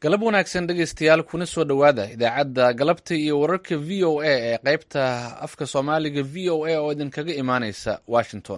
galab wanaagsan dhegaystayaal kuna soo dhowaada idaacadda galabta iyo wararka v o a ee qaybta afka soomaaliga v o a oo idinkaga imaaneysa washington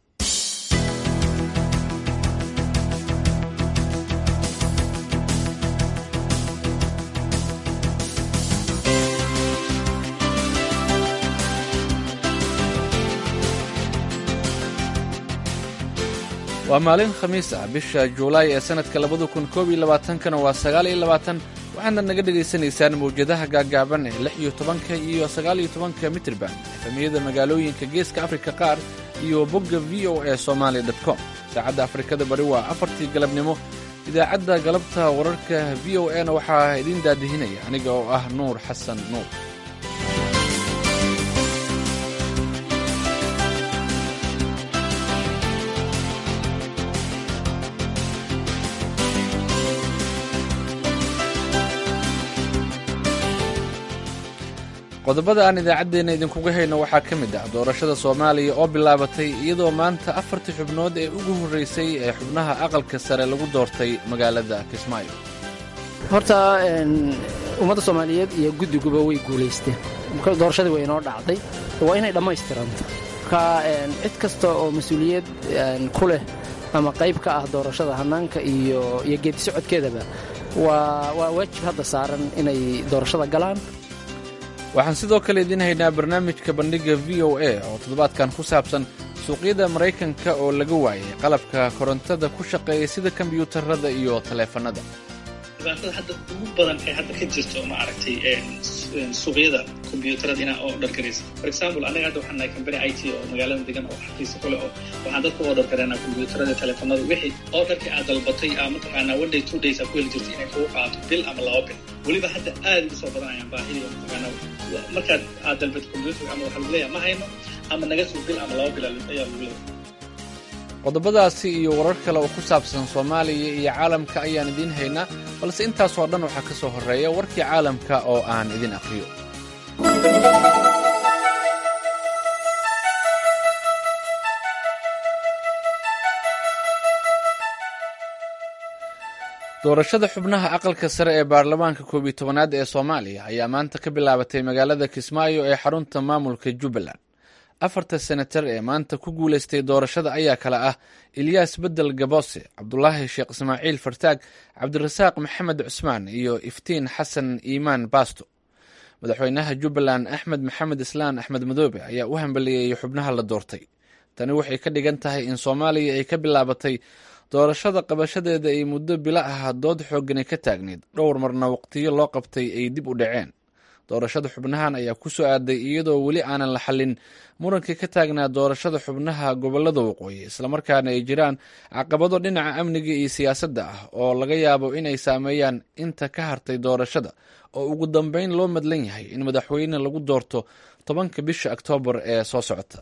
waa maalin khamiis ah bisha juulaay ee sanadka labada kun koob iyo labaatankana waa sagaal iyo labaatan waxaadna naga dhagaysanaysaan mawjadaha gaaggaaban ee lix iyo tobanka iyo sagaal iyo tobanka mitrban efamiyada magaalooyinka geeska afrika qaar iyo bogga v o a somaali com saacadda afrikada bari waa afartii galabnimo idaacadda galabta wararka v o a na waxaa idiin daadihinaya aniga oo ah nuur xasan nuur qodobada aan idaacaddeenna idinkuga hayno waxaa ka mid ah doorashada soomaaliya oo bilaabatay iyadoo maanta afartii xubnood ee ugu horreysay ee xubnaha aqalka sare lagu doortay magaalada kismaayo horta ummadda soomaaliyeed iyo guddiguba way guulaysteen doorashadii way inoo dhacday waa inay dhammaystiranta marka cid kasta oo mas-uuliyad ku leh ama qayb ka ah doorashada hannaanka iyo iyo geedi socodkeedaba waa waa waajib hadda saaran inay doorashada galaan waxaan sidoo kale idiin haynaa barnaamijka bandhigga v o a oo toddobaadkan ku saabsan suuqyada maraykanka oo laga waayay qalabka korontada ku shaqeeya sida kombiyuutarada iyo taleefannada dhibaatada hadda ugu badan ee hadda ka jirto maaragtay suuqyada kombiyuutarada inaa oo dhargaraysa for example anaga hadda waxaan nahay company i t oo magaalada degan oo xafiisa kule oo waxaan dadka oo dhargareynaa kombiyuutarada taleefanada wixii oo dharkii aad dalbatay aa mataqaanaa one day two days aa ku heli jirtay inay kugu qaato bil ama laba bil weliba hadda aad ugu soo badanayaan baahidii mataqaanaa markaad aad dalbato kombiyuutarka ama waxaa lagu leeyahay ma hayno ama naga sug bil ama laba bil ayaa lagu leeyahay qodobadaasi iyo warar kale oo ku saabsan soomaaliya iyo caalamka ayaan idiin haynaa balse intaasoo dhan waxaa ka soo horreeya warkii caalamka oo aan idin aqriyo doorashada xubnaha aqalka sare ee baarlamaanka koob iyo tobanaad ee soomaaliya ayaa maanta ka bilaabatay magaalada kismaayo ee xarunta maamulka jubbaland afarta senatar ee maanta ku guulaystay doorashada ayaa kale ah ilyaas bedel gaboose cabdulaahi sheekh ismaaciil fartaag cabdirasaaq maxamed cusmaan iyo iftiin xasan iimaan baasto madaxweynaha jubbaland axmed maxamed islaan axmed madoobe ayaa u hambaliyeeyey xubnaha la doortay tani waxay ka dhigan tahay in soomaaliya ay ka bilaabatay doorashada qabashadeeda ay muddo bilo ah dood xoogani ka taagneyd dhowr marna waqtiyo loo qabtay ay dib u dhaceen doorashada xubnahan ayaa ku soo aaday iyadoo weli aanan la xallin murankii ka taagnaa doorashada xubnaha gobolada waqooyi islamarkaana ay jiraan caqabado dhinaca amniga iyo siyaasadda ah oo laga yaabo inay saameeyaan inta ka hartay doorashada oo ugu dambeyn loo madlan yahay in madaxweyne lagu doorto tobanka bisha oktoobar ee soo socota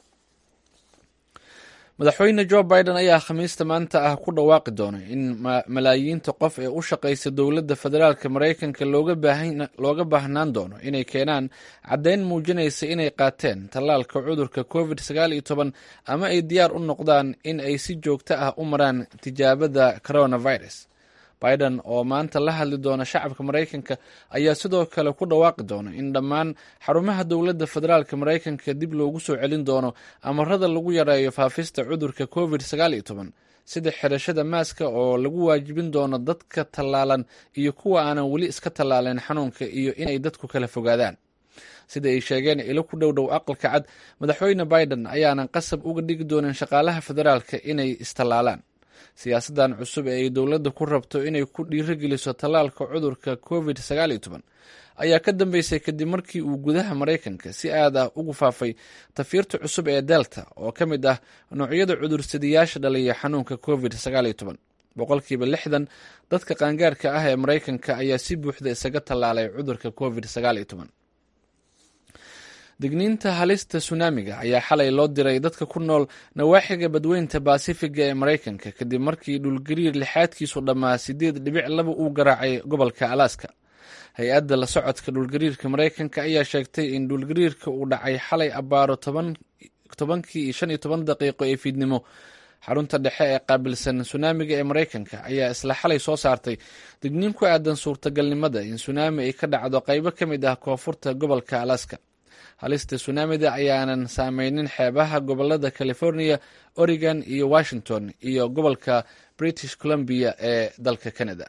madaxweyne jo biden ayaa khamiista maanta ah ku dhawaaqi doona in malaayiinta qof ee u shaqaysa dowladda federaalka maraykanka looga baahnaan doono inay keenaan caddayn muujinaysa inay qaateen tallaalka cudurka covid sagaal iyo toban ama ay diyaar u noqdaan in ay si joogto ah u maraan tijaabada coronavirus biden oo maanta la hadli doona shacabka maraykanka ayaa sidoo kale ku dhawaaqi doona in dhammaan xarumaha dowladda federaalka maraykanka dib loogu soo celin doono amarada lagu yareeyo faafista cudurka covid sagaal iyo toban sida xirashada maaska oo lagu waajibin doono dadka tallaalan iyo kuwa aanan weli iska tallaaleen xanuunka iyo inay dadku kala fogaadaan sida ay sheegeen ilo ku dhow dhow aqalka cad madaxweyne biden ayaanan qasab uga dhigi doonin shaqaalaha federaalka inay istallaalaan siyaasaddan cusub ee ay dowladda ku rabto inay ku dhiirogeliso tallaalka cudurka covid sagaal iyo toban ayaa ka dambeysay kadib markii uu gudaha maraykanka si aad ah ugu faafay tafiirta cusub ee delta oo ka mid ah noocyada cudursadayaasha dhaliya xanuunka covid sagaal iyo toban boqolkiiba lixdan dadka qaangaarka ah ee maraykanka ayaa si buuxda isaga tallaalay cudurka covid sagaal iyo toban digniinta halista sunaamiga ayaa xalay loo diray dadka ku nool nawaaxiga badweynta baasifiga ee maraykanka kadib markii dhulgariir lixaadkiisu dhammaa sideed dhibic laba uu garaacay gobolka alaska hay-adda la socodka dhulgariirka maraykanka ayaa sheegtay in dhulgariirka uu dhacay xalay abbaaro tobankii iyo shan iyo toban daqiiqo ee fiidnimo xarunta dhexe ee qaabilsan sunaamiga ee maraykanka ayaa isla xalay soo saartay digniin ku aadan suurtagalnimada in sunaami ay ka dhacdo qaybo ka mid ah koonfurta gobolka alaska halista sunaamida ayaanan saameynin xeebaha gobolada california oregon iyo washington iyo gobolka british columbia ee dalka canada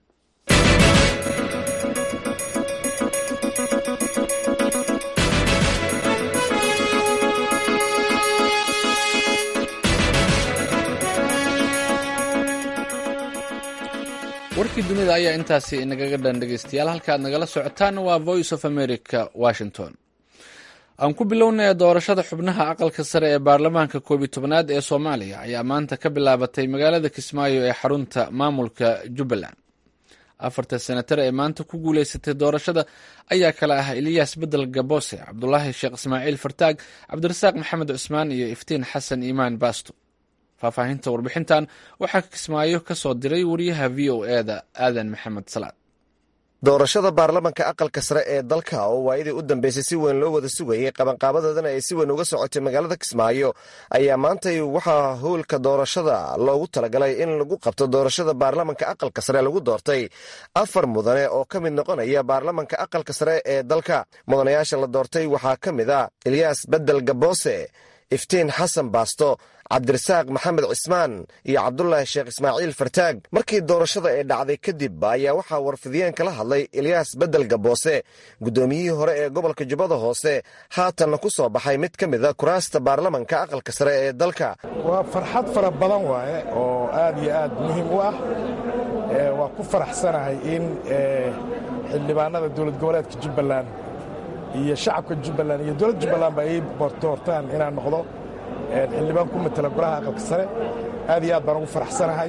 warkii dunida ayaa intaasi inagaga dhan dhegeystayaal halka aad nagala socotaan waa voice of america washington aan ku bilownaya doorashada xubnaha aqalka sare ee baarlamaanka koobiyi tobnaad ee soomaaliya ayaa maanta ka bilaabatay magaalada kismaayo ee xarunta maamulka jubbaland afarta senatar ee maanta ku guuleysatay doorashada ayaa kale ah eliyas bedel gabose cabdulaahi sheekh ismaaciil fartaag cabdirasaaq maxamed cusmaan iyo iftiin xasan iimaan baasto faahfaahinta warbixintan waxaa kismaayo ka soo diray wariyaha v o eda aadan maxamed salaad doorashada baarlamanka aqalka sare ee dalka oo waayadii u dambeysay si weyn loo wada sugayey qabanqaabadoodana ay si weyn uga socotay magaalada kismaayo ayaa maantay waxaa howlka doorashada loogu talagalay in lagu qabto doorashada baarlamanka aqalka sare lagu doortay afar mudane oo ka mid noqonaya baarlamanka aqalka sare ee dalka mudanayaasha la doortay waxaa ka mid a eliyas bedel gaboose iftiin xasan baasto cabdirasaaq maxamed cismaan iyo cabdulaahi sheekh ismaaciil fartaag markii doorashada ee dhacday kadib ayaa waxaa warfidiyeen kala hadlay eliyas bedel gaboose guddoomiyihii hore ee gobolka jubbada hoose haatanna ku soo baxay mid ka mida kuraasta baarlamanka aqalka sare ee dalka waa farxad fara badan waaye oo aad iyo aad muhiim u ah waa ku faraxsanahay in xildhibaanada dowlad goboleedka jubbaland iyo shacabka jubbaland iyo dowladda jubbaland ba ay doortaan inaan noqdo xildhibaan ku matela golaha aqalka sare aad iyo aad baan ugu faraxsanahay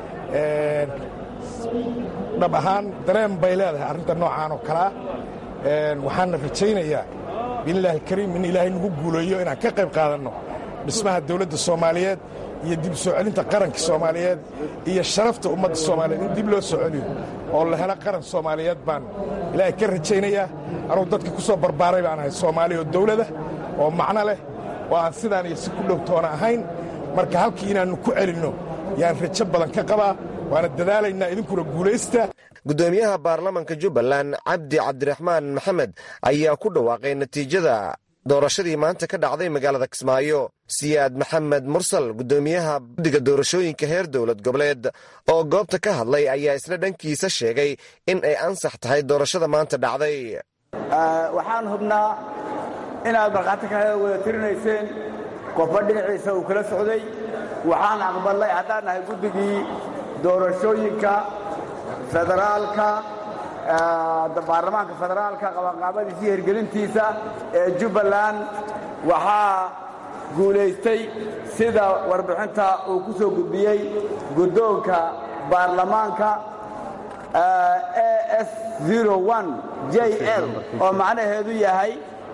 dhab ahaan dareen bay leedahay arrinta noocaan oo kalea waxaana rajaynayaa biilaahi alkariim in ilaahay nagu guuleeyo inaan ka qayb qaadanno dhismaha dowladda soomaaliyeed iyo dib soo celinta qaranka soomaaliyeed iyo sharafta ummadda soomaaliyeed in dib loo soo celiyo oo la helo qaran soomaaliyeed baan ilaahay ka rajaynayaa anugu dadka ku soo barbaaray baan ahay soomaaliya oo dawlada oo macno leh oo aan sidaan iyo si ku dhowtoona ahayn marka halkii inaannu ku celinno yaan rajo badan ka qabaa waana dadaalaynaa idinkuna guulaysta guddoomiyaha baarlamanka jubbaland cabdi cabdiraxmaan maxamed ayaa ku dhawaaqay natiijada doorashadii maanta ka dhacday magaalada kismaayo siyaad maxamed mursal guddoomiyaha guddiga doorashooyinka heer dowlad goboleed oo goobta ka hadlay ayaa isla dhankiisa sheegay in ay ansax tahay doorashada maanta dhacday waxaan hubnaa inaad markhaati ka wada tirinayseen qofba dhinaciisa uu kala socday waxaan aqbalnay haddaan nahay guddigii doorashooyinka federaalka baarlamaanka federaalka qabanqaabadiisa iyo hirgelintiisa ee jubbaland waxaa guulaystay sida warbixinta uu ku soo gudbiyey guddoonka baarlamaanka as j l oo macnaheedu yahay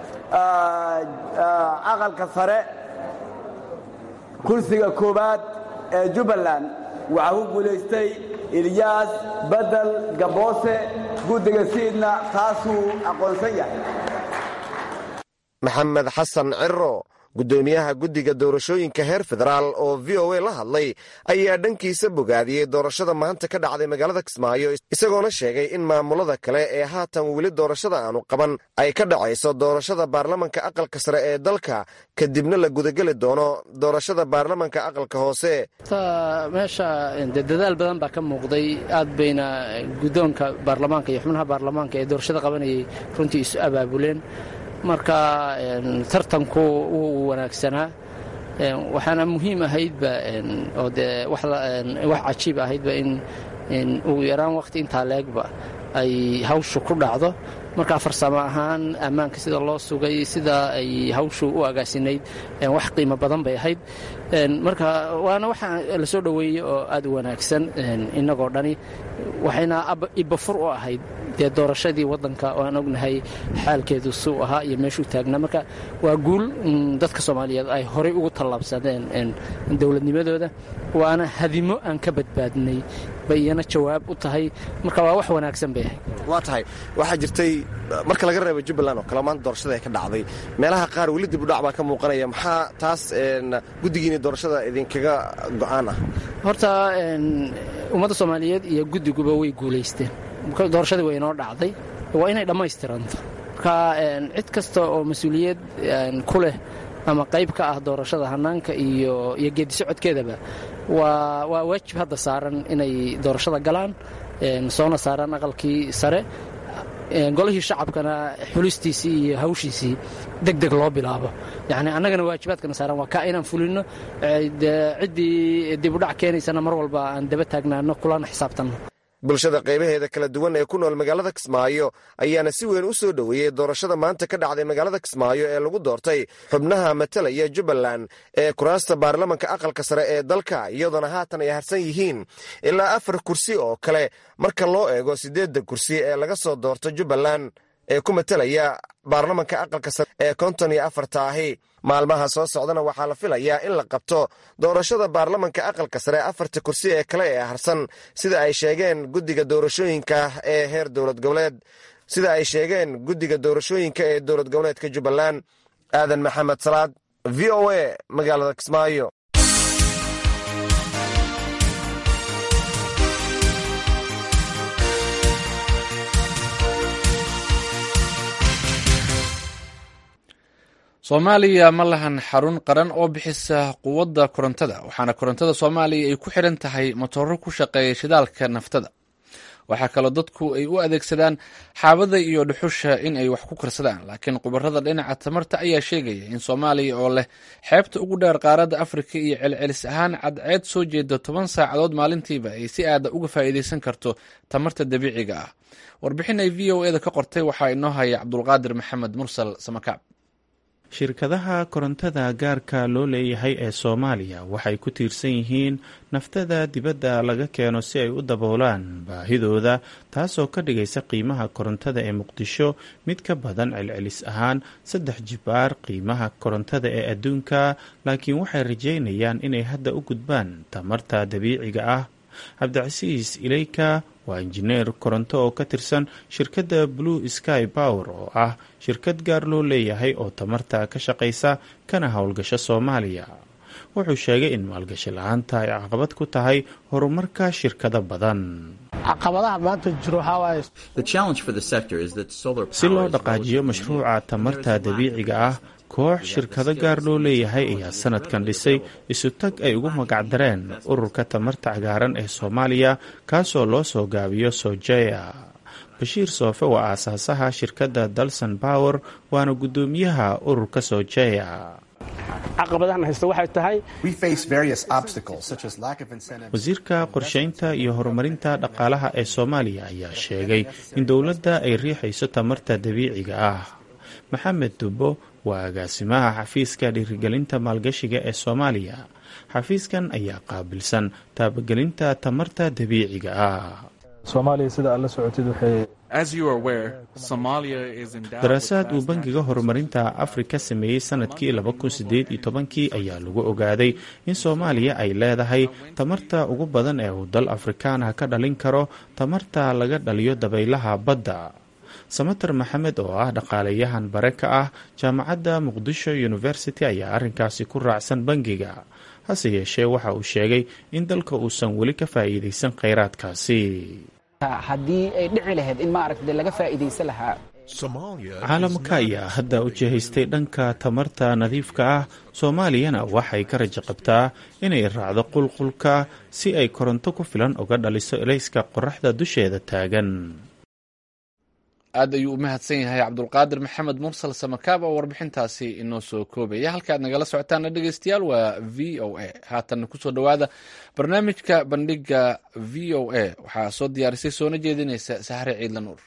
aqalka sare kursiga koowaad ee jubbaland waxaa ku guulaystay ilyaas bedel gaboose guddiga siidna taasuu aqoonsan yahay maxamed xasan ciro guddoomiyaha guddiga doorashooyinka heer federaal oo v o a la hadlay ayaa dhankiisa bogaadiyey doorashada maanta ka dhacday magaalada kismaayo isagoona sheegay in maamulada kale ee haatan weli doorashada aanu qaban ay ka dhacayso doorashada baarlamanka aqalka sare ee dalka kadibna la gudageli doono doorashada baarlamanka aqalka hoose meesha de dadaal badan baa ka muuqday aad bayna guddoonka baarlamaanka iyo xubnaha baarlamaanka ee doorashada qabanayay runtii isu abaabuleen marka tartanku wuu wanaagsanaa waxaana muhiim ahaydba oo dee wax cajiib ahaydba in ugu yaraan wakhti intaa leegba ay hawshu ku dhacdo marka farsamo ahaan ammaanka sida loo sugay sida ay hawshu u agaasinayd wax qiimo badan bay ahayd marka waana waxa la soo dhoweeyey oo aad u wanaagsan innagoo dhani waxayna ibafur u ahayd dee doorashadii waddanka oo aan ognahay xaalkeedu suu ahaa iyo meeshuu taagnaa marka waa guul dadka soomaaliyeed ay horay ugu tallaabsadeen dowladnimadooda waana hadimo aan ka badbaadnay bay iyana jawaab u tahay marka waa wax wanaagsan bay ahayd waa tahay waxaa jirtay marka laga reebo jubbaland oo kale maanta doorashada ay ka dhacday meelaha qaar weli dib u dhac baa ka muuqanaya maxaa taas guddigiini doorashada idinkaga go'aan ah horta ummadda soomaaliyeed iyo guddiguba way guulaysteen doorashadii way inoo dhacday waa inay dhammaystiranto marka cid kasta oo mas-uuliyad ku leh ama qayb ka ah doorashada hanaanka iyo iyo geedisocodkeedaba waa waa waajib hadda saaran inay doorashada galaan soona saaraan aqalkii sare golihii shacabkana xulistiisii iyo hawshiisii deg deg loo bilaabo yacni annagana waajibaadkana saaran waa kaa inaan fulinno ciddii dibudhac keenaysana mar walba aan daba taagnaano kulana xisaabtanno bulshada qaybaheeda kala duwan ee ku nool magaalada kismaayo ayaana si weyn u soo dhoweeyey doorashada maanta ka dhacday magaalada kismaayo ee lagu doortay xubnaha matalaya jubbaland ee kuraasta baarlamanka aqalka sare ee dalka iyadoona haatan ay harsan yihiin ilaa afar kursi oo kale marka loo eego siddeedda kursi ee laga soo doorto jubbaland ee ku matalaya baarlamanka aqalka sare ee konton iyo afarta ahi maalmaha soo socdana waxaa la filayaa in la qabto doorashada baarlamanka aqalka sare afarta kursi ee kale ee harsan sida ay sheegeen guddiga doorashooyinka ee heer dowlad goboleed sida ay sheegeen guddiga doorashooyinka ee dowlad goboleedka jubbaland aadan maxamed salaad v o a magaalada kismaayo soomaaliya ma lahan xarun qaran oo bixisa quwadda korontada waxaana korontada soomaaliya ay ku xidhan tahay matooro ku shaqeeya shidaalka naftada waxaa kaloo dadku ay u adeegsadaan xaabada iyo dhuxusha in ay wax ku karsadaan laakiin khubarada dhinaca tamarta ayaa sheegaya in soomaaliya oo leh xeebta ugu dheer qaaradda afrika iyo celcelis ahaan cadceed soo jeeda toban saacadood maalintiiba ay si aada uga faa'iidaysan karto tamarta dabiiciga ah warbixin ay v o eda ka qortay waxaa inoo haya cabdulqaadir maxamed mursal samakaab shirkadaha korontada gaarka loo leeyahay ee soomaaliya waxay ku tiirsan yihiin naftada dibadda laga keeno si ay u daboolaan baahidooda taasoo ka dhigaysa qiimaha korontada ee muqdisho mid ka badan celcelis ahaan saddex jibaar qiimaha korontada ee adduunka laakiin waxay rajeynayaan inay hadda u gudbaan tamarta dabiiciga ah cabdicasiis ileyka waa injineer koronto oo ka tirsan shirkadda blue sky power oo ah shirkad gaar loo leeyahay oo tamarta ka shaqaysa kana howlgasho soomaaliya wuxuu sheegay in maalgashi la-aanta ay caqabad ku tahay horumarka shirkado badan caqabadaha maanta jiro si loo dhaqaajiyo mashruuca tamarta dabiiciga ah koox shirkado gaar loo leeyahay ayaa sanadkan dhisay isutag ay ugu magacdareen ururka tamarta cagaaran ee soomaaliya kaasoo loo soo gaabiyo sojeya bashiir soofe waa aasaasaha shirkadda dalson power waana guddoomiyaha ururka sojeya caqabadahan haysta waxay tahay wasiirka qorsheynta iyo horumarinta dhaqaalaha ee soomaaliya ayaa sheegay in dowladda ay riixayso tamarta dabiiciga ah maxamed dubbo waa agaasimaha xafiiska dhiirigelinta maalgashiga ee soomaaliya xafiiskan ayaa qaabilsan taabagelinta tamarta dabiiciga ah soomaaliya sida aad la socotid waxay daraasaad uu bangiga horumarinta afrika sameeyey sanadkii kii ayaa lagu ogaaday in soomaaliya ay leedahay tamarta ugu badan ee uu dal afrikaanah ka dhalin karo tamarta laga dhaliyo dabaylaha badda samater maxamed oo ah dhaqaalayahan bare ka ah jaamacadda muqdisho university ayaa arrinkaasi ku raacsan bangiga hase yeeshee waxa uu sheegay in dalka uusan weli ka faa'iidaysan kheyraadkaasi haddii ay dhici lahayd in maaragta laga faa'iidaysan lahaa caalamka ayaa hadda u jihaystay dhanka tamarta nadiifka ah soomaaliyana waxay ka rajo qabtaa inay raacdo qulqulka si ay koronto ku filan uga dhaliso elayska qoraxda dusheeda taagan aad ayuu u mahadsan yahay cabdulqaadir maxamed mursal samakaab oo warbixintaasi inoo soo koobaya halkaad nagala socotaana dhegeystayaal waa v o a haatanna kusoo dhowaada barnaamijka bandhiga v o a waxaa soo diyaarisay soona jeedinaysa sahre ciidla nuur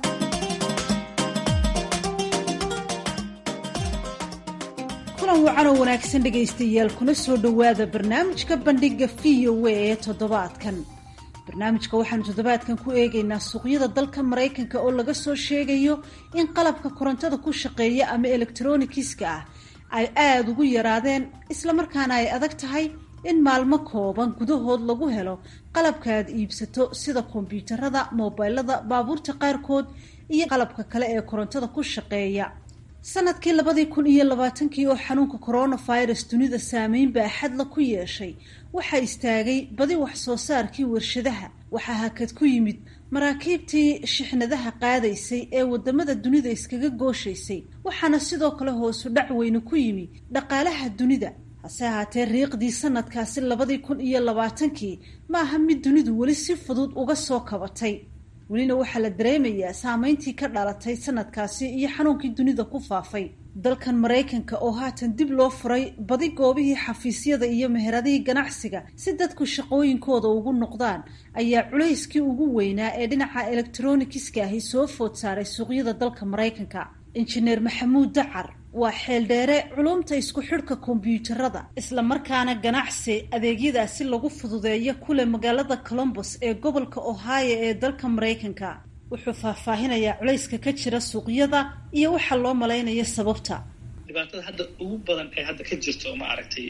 kulan wacan oo wanaagsan dhegaystayaal kuna soo dhowaada barnaamijka bandhiga v o a ee toddobaadkan barnaamijka waxaanu toddobaadkan ku eegaynaa suuqyada dalka maraykanka oo laga soo sheegayo in qalabka korontada ku shaqeeya ama elektronikiska ah ay aada ugu yaraadeen islamarkaana ay adag tahay in maalmo kooban gudahood lagu helo qalabka aad iibsato sida kombyuutarada moobilada baabuurta qaarkood iyo qalabka kale ee korontada ku shaqeeya sanadkii labadii kun iyo labaatankii oo xanuunka coronavirus dunida saameyn baaxadla ku yeeshay waxaa istaagay badi wax soo saarkii warshadaha waxaa hakad ku yimid maraakiibtii shixnadaha qaadaysay ee wadamada dunida iskaga gooshaysay waxaana sidoo kale hoosu dhac weyne ku yimi dhaqaalaha dunida hase ahaatee riiqdii sanadkaasi labadii kun iyo labaatankii ma aha mid dunidu weli si fudud uga soo kabatay welina waxaa la dareemayaa saameyntii ka dhalatay sanadkaasi iyo xanuunkii dunida ku faafay dalkan maraykanka oo haatan dib loo furay badi goobihii xafiisyada iyo meheradihii ganacsiga si dadku shaqooyinkooda ugu noqdaan ayaa culayskii ugu weynaa ee dhinaca elektronikiska ahi soo food saaray suuqyada dalka maraykanka injineer maxamuud dacar waa xeeldheere culumta isku xidhka kombyuutarada islamarkaana ganacsi adeegyadaasi lagu fududeeyo kule magaalada colombos ee gobolka ohio ee dalka maraykanka wuxuu faahfaahinayaa culayska ka jira suuqyada iyo waxaa loo malaynayo sababta dhibaatada hadda ugu badan ee hadda ka jirto ma aragtay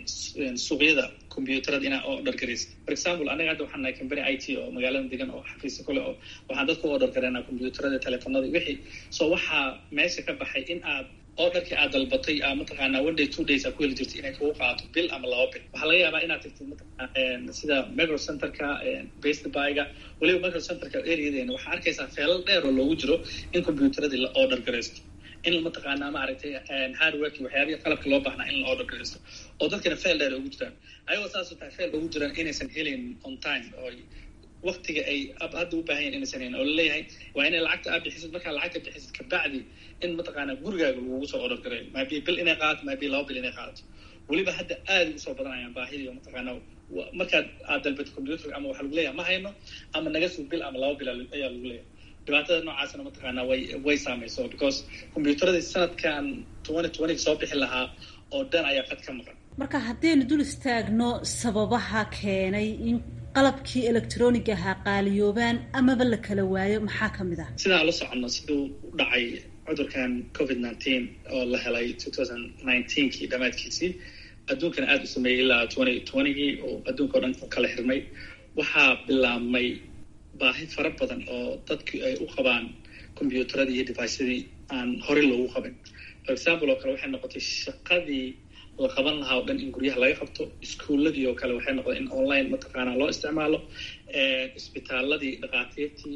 suuqyada combyuutarada inaa oo order garaysa for example anaga hadda waxaan nahay company i t oo magaalada degan oo xafiisa kule oo waxaan dadka u order gareynaa combyuutarada telefonada wixii so waxaa meesha ka baxay in aad orderkii aad dalbatay a mataqaanaa one day two days aa ku heli jirtay inay kugu qaato bil ama laba bil waxaa laga yaabaa inaad tagtid mataqaana sida micro centerka best byga weliba micro centerka areadeena waxaa arkaysaa feelal dheer oo loogu jiro in combyuutaradii la order garaysto in mataqaanaa maaragtay hardworki waxyaabihi qalabka loo baahnaa in la order garaysto oo dadkana fail dheer ugu jiraan ayagoo saasoo tahay fail ugu jiraan inaysan helin on time oo waktiga ay hadda u baahan yahin inaysan helin oo laleeyahay waa inay lacagta aad bixisid markaa lacagta bixisid kabacdi in mataqaanaa gurigaaga lagugu soo order gareeyo maabi bil inay qaadato maabi laba bil inay qaadato weliba hadda aada ugu soo badanayaan baahidii oo mataqaanaa markaad aad dalbato combyuutarka ama waxaa lagu leeyahay ma hayno ama naga sug bil ama laba bil ayaa lagu leeyahay dhibaatada noocaasna mataqaanaa way way saamayso because combyuutaradii sanadkan twenty twenty soo bixi lahaa oo dhan ayaa qad ka maqan marka haddaynu dul istaagno sababaha keenay in qalabkii electroniga ahaa qaaliyoobaan amaba la kala waayo maxaa ka mid ah sidaan la soconno siduu u dhacay cudurkan covid nineteen oo la helay two thousand nineteenkii dhammaadkiisii adduunkana aada u sameeyey ilaa twenty twentygii oo adduunka o dhan kala xirmay waxaa bilaabmay baahi fara badan oo dadku ay u qabaan combyuutaradii iyo devicyadii aan horey loogu qabin for example oo kale waxay noqotay shaqadii la qaban lahaa oo dhan in guryaha laga qabto iskuuladii oo kale waxay noqdeen in online mataqaanaa loo isticmaalo isbitaaladii dhakhaatiirtii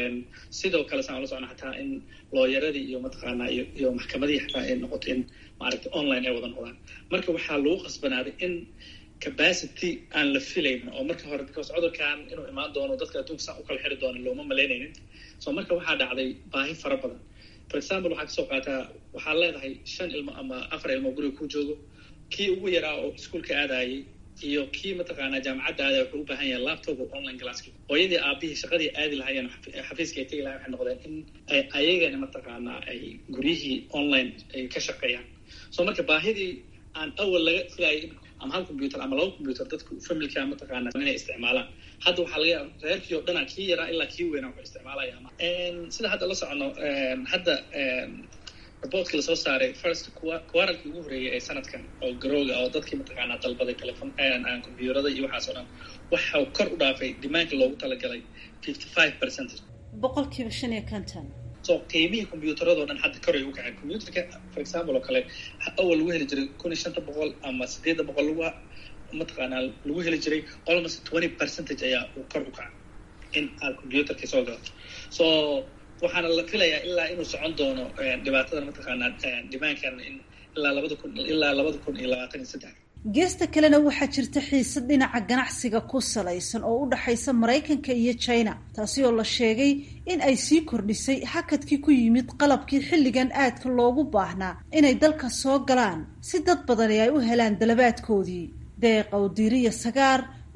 sidoo kale saan la socno xataa in looyaradii iyo mataqaanaa iyo iyo maxkamadihii xataa ay noqoto in maaragtay online ay wada noqdaan marka waxaa lagu qasbanaaday in capacity aan la filaynin oo marka hore because cudurkan inuu imaan doono dadka adduunka saan u kala xiri doono looma malaynaynin so marka waxaa dhacday baahi fara badan for example waxaa kasoo qaataa waxaad leedahay shan ilmo ama afar ilmo guriga ku joogo kii ugu yaraa oo iskuolka aadayay iyo kii mataqaanaa jaamacadda aadaya wuxuu u baahan yahay laptop oo online classki hooyadii aabihii shaqadii aadi lahaayeen xafiiska ay tegi lahayen waxay noqdeen in ay ayagana mataqaanaa ay guryihii online ay ka shaqeeyaan so marka baahidii aan awal laga filayay ama hal combyuter ama laba combyuter dadku familka mataqaana inay isticmaalaan hadda waxaa laga yaaba reerkii oo dhana kii yaraa ilaa kii weynaa wuxuu isticmaalaya sida hadda la socono hadda raboortkii lasoo saaray first quaralkii ugu horreeyay ee sanadkan oo garooga oo dadkii mataqaanaa dalbaday telefon combyuterada iyo waxaas oo dhan waxau kor u dhaafay dimaanka loogu talagalay fifty five percentage boqolkiiba shan iyo konton so qiimihii combyuutarado dhan hadda koray u kaceen combyuterka for example oo kale awal lagu heli jiray kun iyo shanta boqol ama sideedda boqol lagu mataqaanaa lagu heli jiray almost twenty percentage ayaa uu kor u kaca in aad combyuterka soo galato so waxaana la filayaa ilaa inuu socon doono dhibaatada mataqaanaa dimaankan in ilaa labada kun ilaa labada kun iyo labaatan iyo saddex geesta kalena waxaa jirta xiisad dhinaca ganacsiga ku salaysan oo u dhaxaysa maraykanka iyo china taasi oo la sheegay in ay sii kordhisay hakadkii ku yimid qalabkii xilligan aadka loogu baahnaa inay dalka soo galaan si dad badani ay u helaan dalabaadkoodii deeq awdiiriya sagaar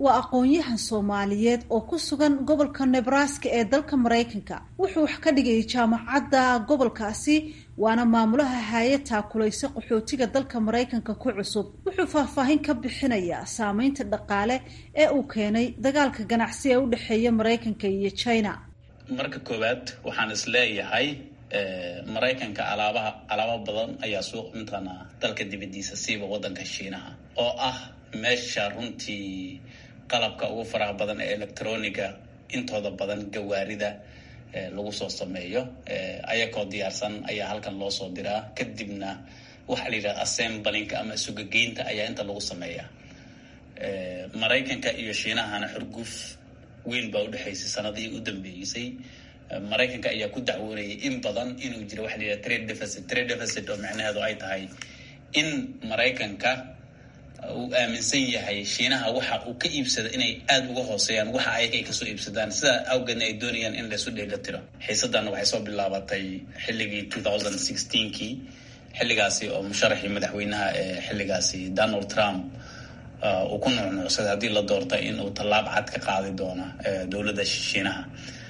waa aqoon-yahan soomaaliyeed oo ku sugan gobolka nebraska ee dalka maraykanka wuxuu wax ka dhigayay jaamacadda gobolkaasi waana maamulaha hay-ad taakulaysa qaxootiga dalka maraykanka ku cusub wuxuu faahfaahin ka bixinayaa saameynta dhaqaale ee uu keenay dagaalka ganacsi ee u dhexeeya maraykanka iyo china marka koowaad waxaan is leeyahay maraykanka alaabaha alaabo badan ayaa suuq mataqaanaa dalka dibadiisa siiba wadanka shiinaha oo ah meesha runtii qalabka ugu faraha badan ee electroniga intooda badan gawaarida lagu soo sameeyo ayakoo diyaarsan ayaa halkan loo soo diraa kadibna waxaa la yidhaha assemblinka ama sugageynta ayaa inta lagu sameeyaa maraykanka iyo shiinahana xurguf weyn baa udhexaysay sanadihii u dambeeysay maraykanka ayaa ku dacwoonayay in badan inuu jiro waxa la yidhaha trade deficit trade deficit oo macnaheedu ay tahay in maraykanka uu aaminsan yahay shiinaha waxa uu ka iibsada inay aada uga hooseeyaan waxa ayaga ay kasoo iibsadaan sidaa awgeedna ay doonayaan in laysu dheela tiro xiisadana waxay soo bilaabatay xilligii two thousand sixteenkii xilligaasi oo musharaxii madaxweynaha ee xilligaasi donald trump uu ku nuucnuucsaday haddii la doorta in uu tallaab cad ka qaadi doono dowladda shiinaha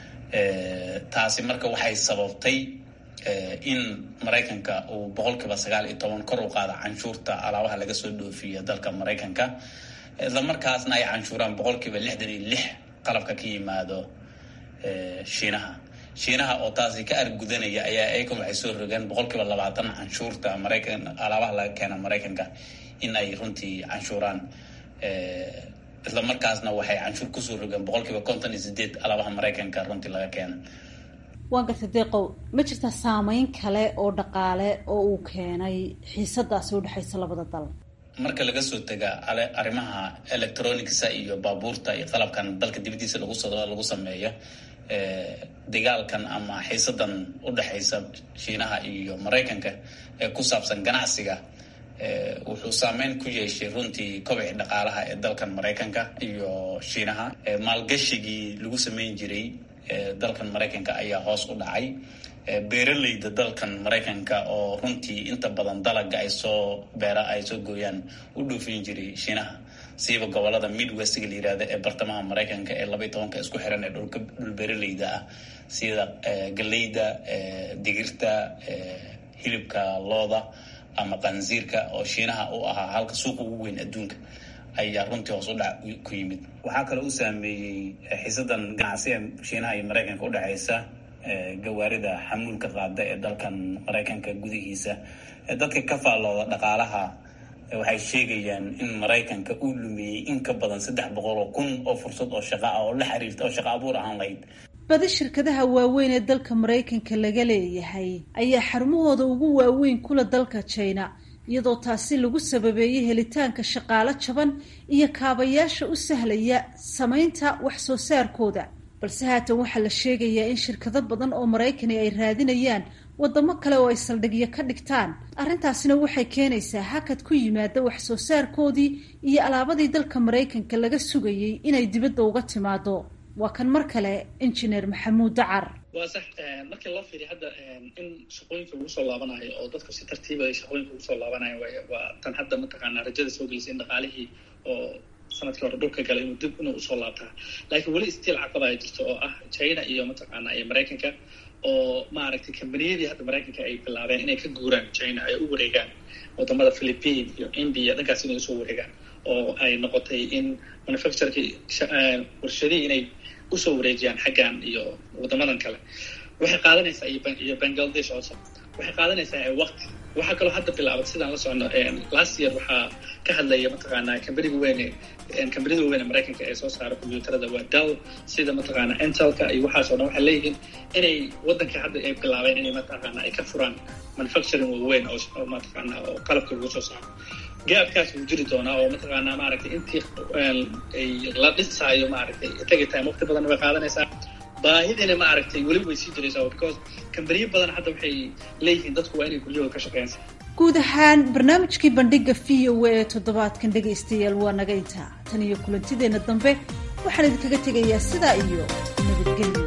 taasi marka waxay sababtay in maraykanka uu boqolkiiba sagaal iyo toban kor u qaada canshuurta alaabaha laga soo dhoofiya dalka maraykanka islamarkaasna ay canshuuraan boqolkiiba lixdan iyo lix qalabka ka yimaado shiinaha shiinaha oo taasi ka argudanaya ayaa ayakan waxay soo rogeen boqolkiiba labaatan canshuurta maraykan alaabaha laga keena maraykanka in ay runtii canshuuraan isla markaasna waxay canshuur kusoo rogeen boqolkiiba konton iyo sideed alaabaha maraykanka runtii laga keena waan gartay deeqow ma jirtaa saameyn kale oo dhaqaale oo uu keenay xiisadaasi udhexaysa labada dal marka laga soo tega arrimaha electronicsa iyo baabuurta iyo qalabkan dalka dibadiisa lagu lagu sameeyo dagaalkan ama xiisadan udhexaysa shiinaha iyo maraykanka ee ku saabsan ganacsiga wuxuu saameyn ku yeeshay runtii kobici dhaqaalaha ee dalkan maraykanka iyo shiinaha maalgashigii lagu sameyn jiray dalkan maraykanka ayaa hoos u dhacay beeraleyda dalkan maraykanka oo runtii inta badan dalaga ay soo beera ay soo gooyaan u dhoofin jiray shiinaha siiba gobolada midwestga la yirahda ee bartamaha maraykanka ee labaiy tobanka isku xiran ee dhulka dhul beeraleyda ah sida galeyda digirta hilibka looda ama qansiirka oo shiinaha u ahaa halka suuqa ugu weyn adduunka ayaa runtii hoos u dhac ku yimid waxaa kaloo u saameeyey xiisadan ganacsi ee shiinaha iyo maraykanka udhexaysa gawaarida xamuulka qaada ee dalkan maraykanka gudihiisa dadka ka faallooda dhaqaalaha waxay sheegayaan in maraykanka uu lumiyey in ka badan saddex boqol oo kun oo fursad oo shaqa ah oo la xiriirta oo shaqa abuur ahaan lahayd badi shirkadaha waaweyn ee dalka maraykanka laga leeyahay ayaa xarumahooda ugu waaweyn kula dalka china iyadoo taasi lagu sababeeyey helitaanka shaqaalo jaban iyo kaabayaasha u sahlaya samaynta wax soo saarkooda balse haatan waxaa la sheegayaa in shirkado badan oo maraykani ay raadinayaan wadamo kale oo ay saldhigyo ka dhigtaan arrintaasina waxay keenaysaa hakad ku yimaada wax soo saarkoodii iyo alaabadii dalka maraykanka laga sugayey inay dibadda uga timaado waa kan mar kale injineer maxamuud dacar waa sax markii loo fiiriya hadda in shaqooyinka lagu soo laabanayo oo dadku si tartiiba ay shaqooyinka ugu soo laabanayo waa tan hadda mataqaanaa rajada soo gelisay in dhaqaalihii oo sanadkii hore dhulka galay inuu dib inuu usoo laabtaa laakiin weli stiil caqaba ay jirto oo ah china iyo mataqaanaa iyo maraykanka oo maaragtay kambaniyadii hadda maraykanka ay bilaabeen inay ka guuraan china ay u wareegaan wadamada philippine iyo india dhankaas inay usoo wareegaan oo ay noqotay in manufactureki warshadihii inay usoo wareejiyaan xaggan iyo wadamadan kale waxay qaadanaysaa iyo bangladesh also waxay qaadanaysaa waqti waxaa kaloo hadda bilaabatay sidaan la socono last year waxaa ka hadlaya mataqaanaa kambaniga weyne kambanida weyne maraykanka ee soo saara combyuutarada waa dell sida mataqaanaa intelka iyo waxaasoo dhan waxay leeyihiin inay waddanka hadda ay bilaabeen inay mataqaanaa ay ka furaan manufacturing waaweyn oo mataqaanaa oo qalabka lagu soo saaro gaabkaas wuu jiri doonaa oo mataqaanaa maaragtay intii la dhisaayo maaragtay tagi time waqti badan way qaadanaysaa baahidina ma aragtay weli way sii jiraysaa because kambaniyo badan hadda waxay leeyihiin dadku waa inay guryahooda ka shaqeynsa guud ahaan barnaamijkii bandhiga v o a ee toddobaadkan dhegaystayaal waa naga intaa tan iyo kulantideenna dambe waxaan idinkaga tegayaa sidaa iyo nabadgelyo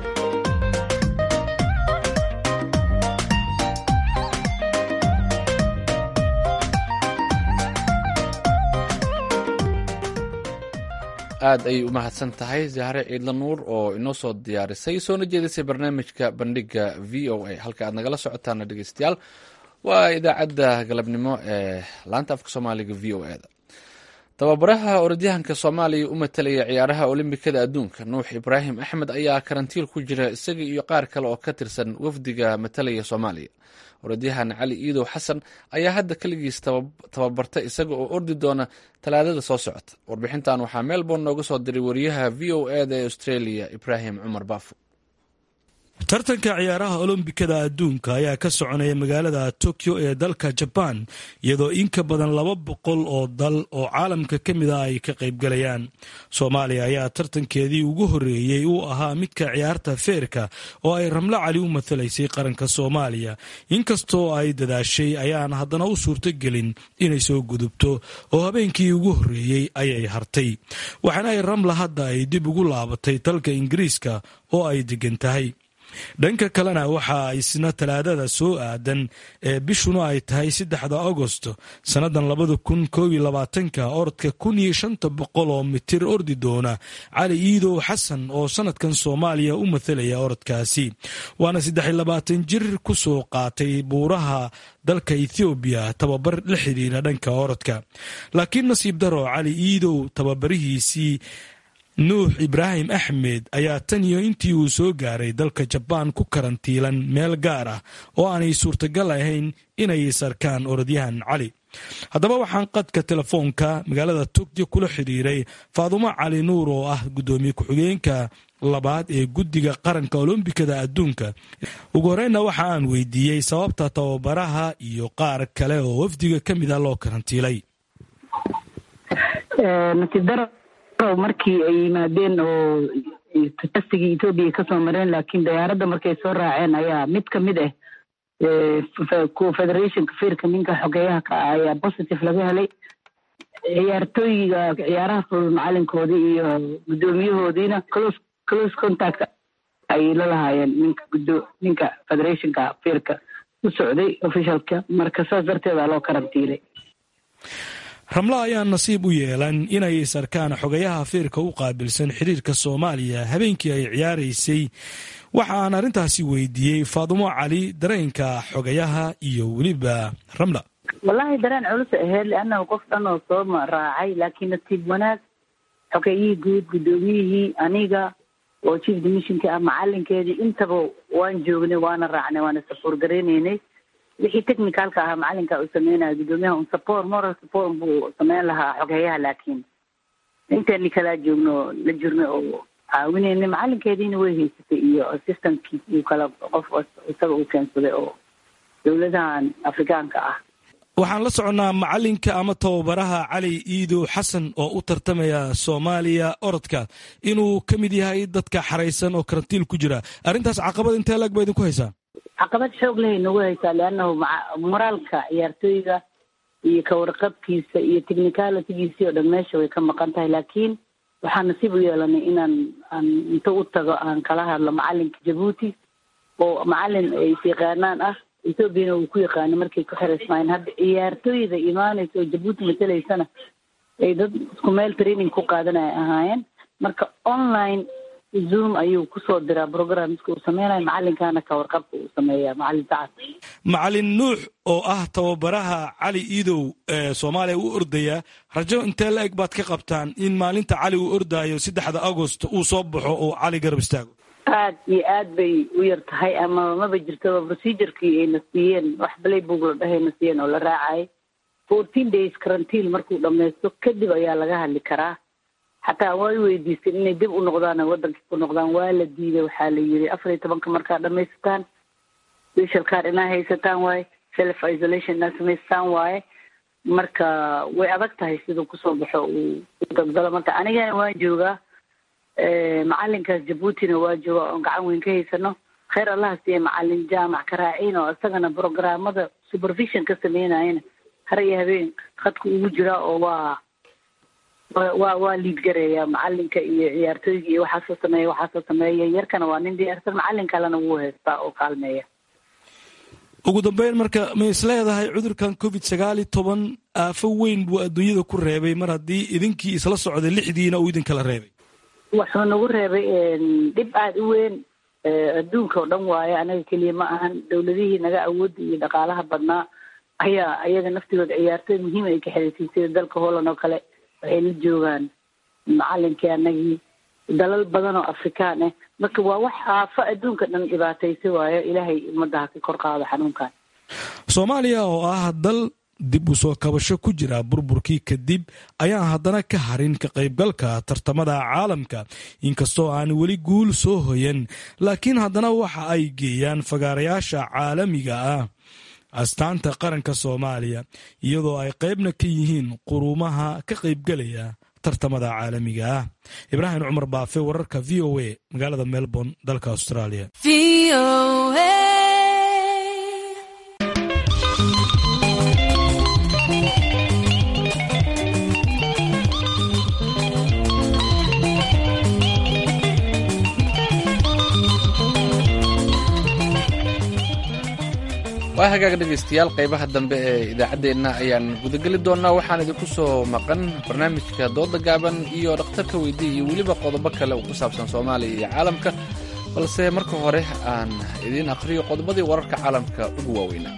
aad ayay u mahadsan tahay zahre ciidla nuur oo inoo soo diyaarisay soona jeedisay barnaamijka bandhiga v o a halka aad nagala socotaana dhegeystayaal waa idaacadda galabnimo ee laanta afka soomaaliga v o e da tababaraha orodyahanka soomaaliya u matalaya ciyaaraha olombikada adduunka nuux ibraahim axmed ayaa karantiil ku jira isaga iyo qaar kale oo ka tirsan wafdiga matalaya soomaaliya orodyahan cali iidow xasan ayaa hadda keligiis tababarta isaga oo ordi doona talaadada soo socota warbixintan waxaa melbourne nooga soo diray wariyaha v o e da ee australia ibraahim cumar baafo tartanka ciyaaraha olombikada adduunka ayaa ka soconaya magaalada tokyo ee dalka jabaan iyadoo in ka badan laba boqol oo dal oo caalamka ka mid a ay ka qaybgalayaan soomaaliya ayaa tartankeedii ugu horreeyey uu ahaa midka ciyaarta feerka oo ay ramlo cali u matalaysay qaranka soomaaliya inkastoo ay dadaashay ayaan haddana u suurtogelin inay soo gudubto oo habeenkii ugu horreeyey ayay hartay waxaana ay ramla hadda ay dib ugu laabatay dalka ingiriiska oo ay degan tahay dhanka kalena waxaa isna talaadada soo aadan ee bishuna ay tahay saddexda agosto sannadan labada kun koob iyo labaatanka orodka kun iyo shanta boqol oo mitir ordi doona cali iidow xasan oo sanadkan soomaaliya u mathalaya orodkaasi waana saddex iyo labaatan jir ku soo qaatay buuraha dalka ethoobiya tababar la xidhiira dhanka orodka laakiin nasiib daro cali iidow tababarihiisii nuux ibraahim axmed ayaa tan iyo intii uu soo gaaray dalka jabaan ku karantiilan meel gaar ah oo aanay suurtagal ahayn inay sarkaan orodyahan cali haddaba waxaan qadka telefoonka magaalada tokyo kula xidhiiray faadumo cali nuur oo ah guddoomiye ku-xigeenka labaad ee guddiga qaranka olombikada adduunka ugu horreynna waxa aan weydiiyey sababta tababaraha iyo qaar kale oo wafdiga ka mid a loo karantiilay markii ay yimaadeen oo tastigii etoobiya kasoo mareen laakiin diyaaradda markay soo raaceen ayaa mid ka mid ah federationka firka ninka xogeeyaha ka ah ayaa positive laga helay ciyaartooyiga ciyaaraha fudud macalinkoodii iyo guddoomiyahoodiina close close contact ayay la lahaayeen ninka guddo ninka federationka firka u socday officialka marka saas darteeda loo karantiilay ramla ayaa nasiib u yeelan inay sarkaan xogayaha fiirka u qaabilsan xiriirka soomaaliya habeenkii ay ciyaaraysay waxa aan arrintaasi weydiiyey faadumo cali dareenka xogayaha iyo weliba ramla wallaahi dareen culus aheyd leannahu qof dhan oo soo raacay laakiin nasiib wanaag xogeeyihii guud guddoomiyihii aniga oo chief dimissionka ah macalinkeedii intaba waan joognay waana raacnay waana safoor gareyneynay wixii technicalka ahaa macalinka uu sameynaya guddoomiyaha un support moral support buu sameyn lahaa xogeeyaha laakiin intayni kalaa joogno la jirnay oo caawinayna macalinkeediina way haysatay iyo assistantkii uu kala qof isaga uu keensaday oo dowladahan afrikaanka ah waxaan la soconnaa macalinka ama tababaraha cali iidow xasan oo u tartamaya soomaaliya orodka inuu ka mid yahay dadka xaraysan oo karantiil ku jira arrintaas caqabad intee lag ba idinku haysaa caqabad xoog lehay nagu haysaa leannahu moraalka ciyaartooyga iyo kawarqabkiisa iyo technicalitygiisii oo dhan meesha way ka maqan tahay laakiin waxaan nasiib u yeelanay inaan aan inta u tago aan kala hadlo macalinka jabuuti oo macalin ay isyaqaanaan ah ethoobiana uu ku yaqaano markay ku xiraysmaayeen hadda ciyaartooyda imaanaysa oo jabuuti matalaysana ay dad isku meel training ku qaadanaya ahaayeen marka online zoom ayuu kusoo diraa programska uu sameynayo macalinkana ka warqabka uu sameeya macalin sacad macalin nuux oo ah tababaraha cali iidow ee soomaaliya u ordaya rajo intee la eg baad ka qabtaan in maalinta cali uu ordaayo saddexda agost uu soo baxo oo cali garab istaago aad iyo aad bay u yar tahay ama maba jirtaba procedurkii ayna siiyeen wax playbook la dhahayna siiyeen oo la raacay fourteen days karantiil markuu dhamaysto kadib ayaa laga hadli karaa xataa way weydiisteen inay dib u noqdaan waddankii ku noqdaan waa la diiday waxaa la yiri afar iyo tobanka markaa dhamaysataan special card inaa haysataan waaye self isolation inaa samaystaan waaye marka way adag tahay siduu kusoo baxo uu dabdalo marka anigana waan joogaa macalinkaas jabuutina waa jooga oon gacan weyn ka haysano kheyr allaha siiya macalin jaamac karaaciin oo isagana programmada supervision ka sameynayana har iyo habeen khadka ugu jiraa oo waa waa waa liid gareeya macalinka iyo ciyaartooyga iyo waxaasoo sameeya waxaasoo sameeya yarkana waa nin diyaarsan macalin kalena wuu haystaa oo kaalmeeya ugu dambeyn marka ma is leedahay cudurkan covid sagaal iyo toban aafo weyn buu adduunyada ku reebay mar haddii idinkii isla socday lixdiina uu idinkala reebay wuxuu nagu reebay dhib aada u weyn adduunka oo dhan waaye anaga keliya ma ahan dowladihii naga awoodda iyo dhaqaalaha badnaa ayaa ayaga naftigooda ciyaartooy muhiim ay ka xiriirtay sida dalka holland oo kale waxay la joogaan macalinkii anagii dalal badan oo afrikaan ah marka waa wax aafo adduunka dhan dhibaataysa waayo ilaahay ummadda ha ka kor qaado xanuunkan soomaaliya oo ah dal dib u soo kabasho ku jira burburkii kadib ayaan haddana ka harin ka qaybgalka tartamada caalamka inkastoo aan weli guul soo hoyan laakiin haddana waxa ay geeyaan fagaarayaasha caalamiga ah astaanta qaranka soomaaliya iyadoo ay qaybna ka yihiin quruumaha ka qaybgelaya tartamada caalamiga ah ibraahim cumar baafe wararka v o a magaalada melbourne dalka australia waa hagaaga dhegaystayaal qaybaha dambe ee idaacaddeenna ayaan gudageli doonnaa waxaan idinku soo maqan barnaamijka dooda gaaban iyo dhakhtarka weydii iyo weliba qodobo kale oo ku saabsan soomaaliya iyo caalamka balse marka hore aan idiin akhriyo qodobadii wararka caalamka ugu waaweynaa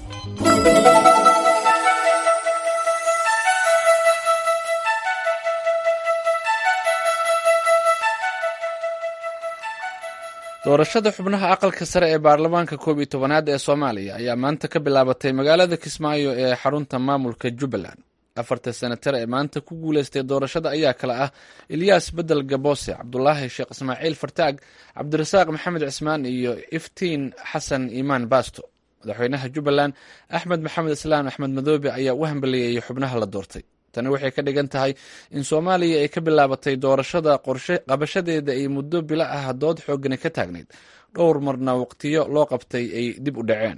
doorashada xubnaha aqalka sare ee baarlamaanka koob iyo tobanaad ee soomaaliya ayaa maanta ka bilaabatay magaalada kismaayo ee xarunta maamulka jubbaland afarta senatar ee maanta ku guuleystay doorashada ayaa kale ah ilyaas bedel gaboose cabdulaahi sheekh ismaaciil fartaag cabdirasaaq maxamed cismaan iyo iftiin xasan iimaan baasto madaxweynaha jubbaland axmed maxamed islaan axmed madoobe ayaa u hambaliyeeyey xubnaha la doortay tani waxay ka dhigan tahay in soomaaliya ay ka bilaabatay doorashada qorshe qabashadeeda ay muddo bilo ah dood xoogani ka taagnayd dhowr marna waqtiyo loo qabtay ay dib u dhaceen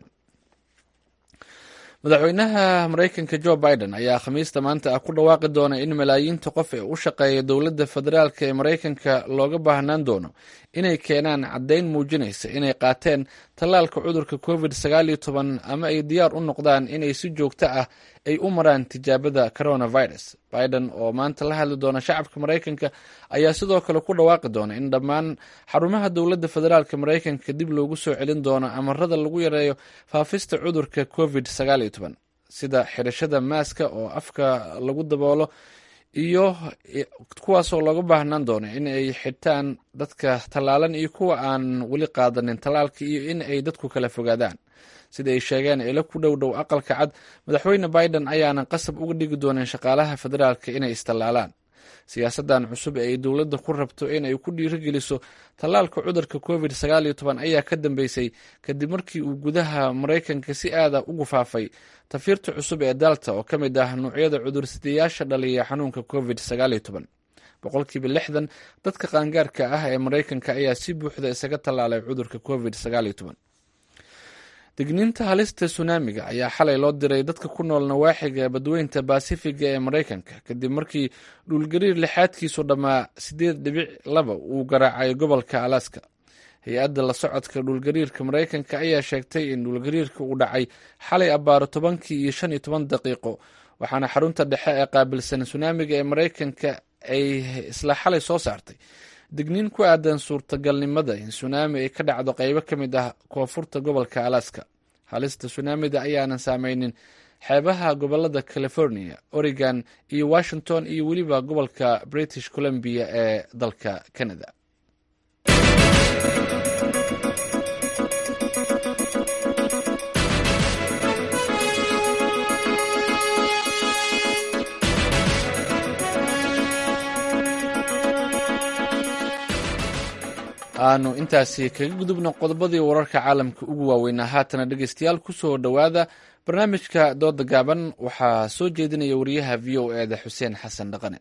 madaxweynaha maraykanka jo biden ayaa khamiista maanta ah ku dhawaaqi doona in malaayiinta qof ee u shaqeeya dowladda federaalk ee maraykanka looga baahnaan doono inay keenaan caddayn muujinaysa inay qaateen tallaalka cudurka covid sagaal iyo toban ama ay diyaar u noqdaan inay si joogto ah ay u maraan tijaabada coronavirus biden oo maanta la hadli doona shacabka maraykanka ayaa sidoo kale ku dhawaaqi doona in dhammaan xarumaha dowladda federaalk maraykanka dib loogu soo celin doono amarada lagu yareeyo faafista cudurka covid sagaal iyo toban sida xidhashada maaska oo afka lagu daboolo iyo kuwaasoo looga baahnaan doono in ay xidhtaan dadka tallaalan iyo kuwa aan weli qaadanin tallaalka iyo in ay dadku kala fogaadaan sida ay sheegeen ilo ku dhow dhow aqalka cad madaxweyne biden ayaanan qasab uga dhigi doonin shaqaalaha federaalka inay istallaalaan siyaasadan cusub ee ay dowladda ku rabto inay ku dhiirigeliso tallaalka cudurka covid sagaal iyo toban ayaa ka dambeysay kadib markii uu gudaha maraykanka si aada ugu faafay tafiirta cusub ee dalta oo ka mid ah nuucyada cudursidayaasha dhaliya xanuunka covid sagaal iyo toban boqolkiiba lixdan dadka qaangaarka ah ee maraykanka ayaa si buuxda isaga tallaalay cudurka covid sagaal iyo toban digniinta halista sunaamiga ayaa xalay loo diray dadka ku nool nawaaxiga badweynta baasifiga ee maraykanka kadib markii dhulgariir lixaadkiisu dhammaa sideed dhibic laba uu garaacay gobolka alaska hay-adda la socodka dhulgariirka maraykanka ayaa sheegtay in dhulgariirka uu dhacay xalay abbaaro tobankii iyo shan iyo toban daqiiqo waxaana xarunta dhexe ee qaabilsan sunaamiga ee maraykanka ay isla xalay soo saartay digniin ku aadan suurtagalnimada in sunaami ay ka dhacdo qeybo ka mid ah koonfurta gobolka alaska halista sunaamida ayaanan saameynin xeebaha gobolada california oregon iyo washington iyo weliba gobolka british columbia ee dalka canada aanu intaasi kaga gudubno qodobadii wararka caalamka ugu waaweynaa haatana dhegeystayaal kusoo dhowaada barnaamijka dooda gaaban waxaa soo jeedinaya wariyaha v o eda xuseen xasan dhaqane